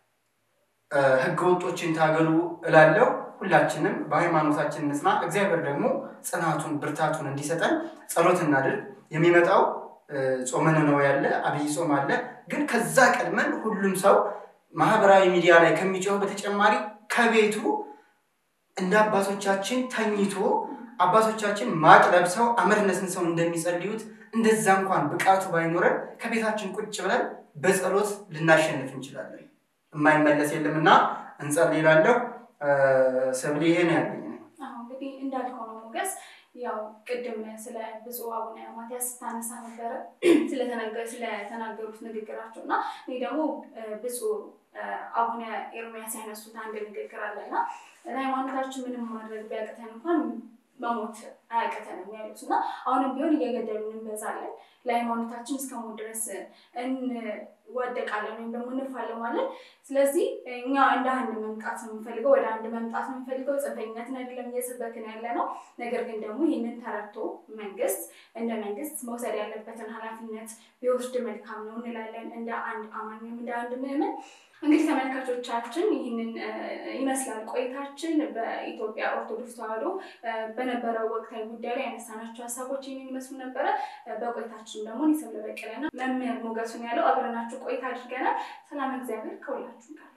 እ፣ ህገ ወጦችን ታገሉ እላለሁ። ሁላችንም በሃይማኖታችን እንጽና። እግዚአብሔር ደግሞ ጽናቱን ብርታቱን እንዲሰጠን ጸሎት እናድርግ። የሚመጣው እ፣ ጾመ ነነዌ ያለ አብይ ጾም አለ። ግን ከዛ ቀድመን ሁሉም ሰው ማህበራዊ ሚዲያ ላይ ከሚጮህ በተጨማሪ ከቤቱ እንደ አባቶቻችን ተኝቶ አባቶቻችን ማቅ ለብሰው አመድ ነስንሰው እንደሚጸልዩት እንደዛ እንኳን ብቃቱ ባይኖረን ከቤታችን ቁጭ ብለን በጸሎት ልናሸንፍ እንችላለን። የማይመለስ የለምና እንጸልይ እላለሁ። ሰብሊ ይሄ ነው ያለኝ። አሁን እንግዲህ እንዳልከው ነው ሞገስ። ያው ቅድም ስለ ብፁዕ አቡነ ማትያስ ስታነሳ ነበረ ስለተነገ- ስለተናገሩት ንግግራቸው እና እኔ ደግሞ እ፣ ብፁዕ እ፣ አቡነ ኤርሚያስ ያነሱት አንድ ንግግር አለና ለሃይማኖታችን ምንም ማድረግ ቢያቅተን እንኳን መሞት አያቅተንም ያሉት እና አሁንም ቢሆን እየገደሉን እንበዛለን ለሃይማኖታችን እስከ ሞት ድረስ እንዋደቃለን ወይም ደግሞ እንፋለማለን። ስለዚህ እኛ እንደ አንድ መምጣት ነው የምንፈልገው፣ ወደ አንድ መምጣት ነው የምንፈልገው። ጽንፈኝነትን አይደለም እየሰበክን ያለ ነው። ነገር ግን ደግሞ ይህንን ተረድቶ መንግስት እንደ መንግስት መውሰድ ያለበትን ኃላፊነት ቢወስድ መልካም ነው እንላለን። እንደ አንድ አማኝ ወይም እንደ አንድ ምዕመን እንግዲህ ተመልካቾቻችን ይህንን እ፣ ይመስላል ቆይታችን በኢትዮጵያ ኦርቶዶክስ ተዋሕዶ እ፣ በነበረው ወቅታዊ ጉዳይ ላይ ያነሳናቸው ሀሳቦች ይህንን ይመስሉ ነበረ። እ፣ በቆይታችን ደግሞ እኔ ሰብለ በቀለና መምህር ሞገሱን ያለው አብረናችሁ ቆይታ አድርገናል። ሰላም እግዚአብሔር ከሁላችሁ ጋር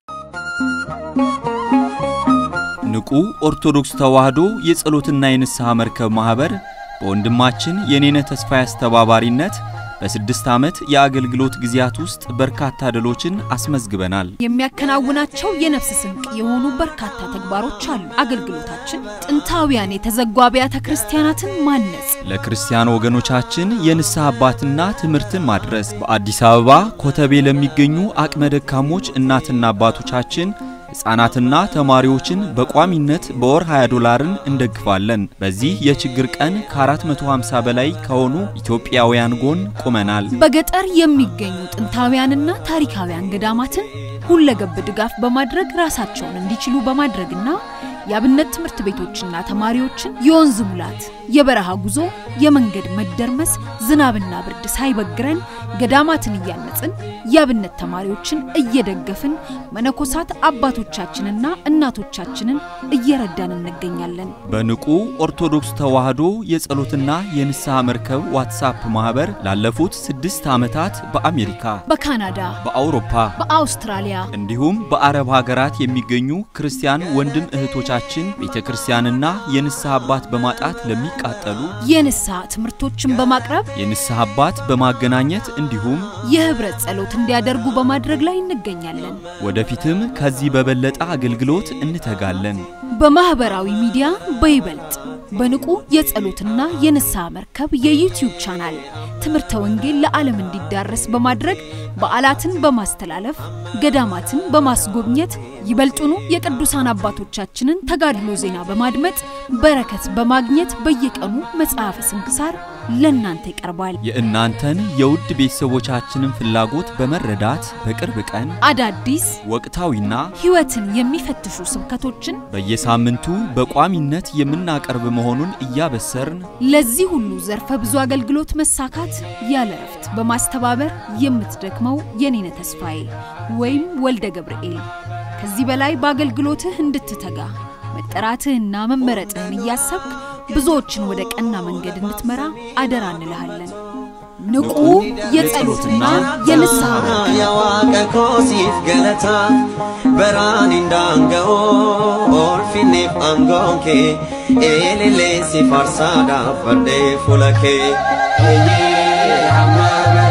ንቁ ኦርቶዶክስ ተዋሕዶ የጸሎትና የንስሐ መርከብ ማኅበር በወንድማችን የኔነ ተስፋዬ አስተባባሪነት በስድስት ዓመት የአገልግሎት ጊዜያት ውስጥ በርካታ ድሎችን አስመዝግበናል። የሚያከናውናቸው የነፍስ ስንቅ የሆኑ በርካታ ተግባሮች አሉ። አገልግሎታችን ጥንታውያን የተዘጉ አብያተ ክርስቲያናትን ማነጽ፣ ለክርስቲያን ወገኖቻችን የንስሐ አባትና ትምህርትን ማድረስ፣ በአዲስ አበባ ኮተቤ ለሚገኙ አቅመ ደካሞች እናትና አባቶቻችን ሕፃናትና ተማሪዎችን በቋሚነት በወር 20 ዶላርን እንደግፋለን። በዚህ የችግር ቀን ከ450 በላይ ከሆኑ ኢትዮጵያውያን ጎን ቆመናል። በገጠር የሚገኙ ጥንታውያንና ታሪካውያን ገዳማትን ሁለገብ ድጋፍ በማድረግ ራሳቸውን እንዲችሉ በማድረግና የአብነት ትምህርት ቤቶችና ተማሪዎችን የወንዝ ሙላት፣ የበረሃ ጉዞ፣ የመንገድ መደርመስ፣ ዝናብና ብርድ ሳይበግረን ገዳማትን እያነጽን የአብነት ተማሪዎችን እየደገፍን መነኮሳት አባቶቻችንና እናቶቻችንን እየረዳን እንገኛለን። በንቁ ኦርቶዶክስ ተዋሕዶ የጸሎትና የንስሐ መርከብ ዋትሳፕ ማህበር ላለፉት ስድስት ዓመታት በአሜሪካ፣ በካናዳ፣ በአውሮፓ፣ በአውስትራሊያ እንዲሁም በአረብ ሀገራት የሚገኙ ክርስቲያን ወንድም እህቶቻችን ቤተ ክርስቲያንና የንስሐ አባት በማጣት ለሚቃጠሉ የንስሐ ትምህርቶችን በማቅረብ የንስሐ አባት በማገናኘት እንዲሁም የህብረት ጸሎት እንዲያደርጉ በማድረግ ላይ እንገኛለን። ወደፊትም ከዚህ በበለጠ አገልግሎት እንተጋለን። በማህበራዊ ሚዲያ በይበልጥ በንቁ የጸሎትና የንስሐ መርከብ የዩቲዩብ ቻናል ትምህርተ ወንጌል ለዓለም እንዲዳረስ በማድረግ በዓላትን በማስተላለፍ ገዳማትን በማስጎብኘት ይበልጡኑ የቅዱሳን አባቶቻችንን ተጋድሎ ዜና በማድመጥ በረከት በማግኘት በየቀኑ መጽሐፈ ስንክሳር ለእናንተ ይቀርባል። የእናንተን የውድ ቤተሰቦቻችንን ፍላጎት በመረዳት በቅርብ ቀን አዳዲስ ወቅታዊና ሕይወትን የሚፈትሹ ስብከቶችን በየሳምንቱ በቋሚነት የምናቀርብ መሆኑን እያበሰርን ለዚህ ሁሉ ዘርፈ ብዙ አገልግሎት መሳካት ያለ እረፍት በማስተባበር የምትደክመው የኔነ ተስፋዬ ወይም ወልደ ገብርኤል ከዚህ በላይ በአገልግሎትህ እንድትተጋ መጠራትህና መመረጥህን እያሰብክ ብዙዎችን ወደ ቀና መንገድ እንድትመራ አደራ እንልሃለን። ንቁ የጸሎትና የንስሐ መርከብ የዋቀ ኮሲፍ ገለታ በራን እንዳንገኦ ኦልፊኔፍ አንጎንኬ ኤሌሌ ሲፋርሳዳ ፈርዴ ፉለኬ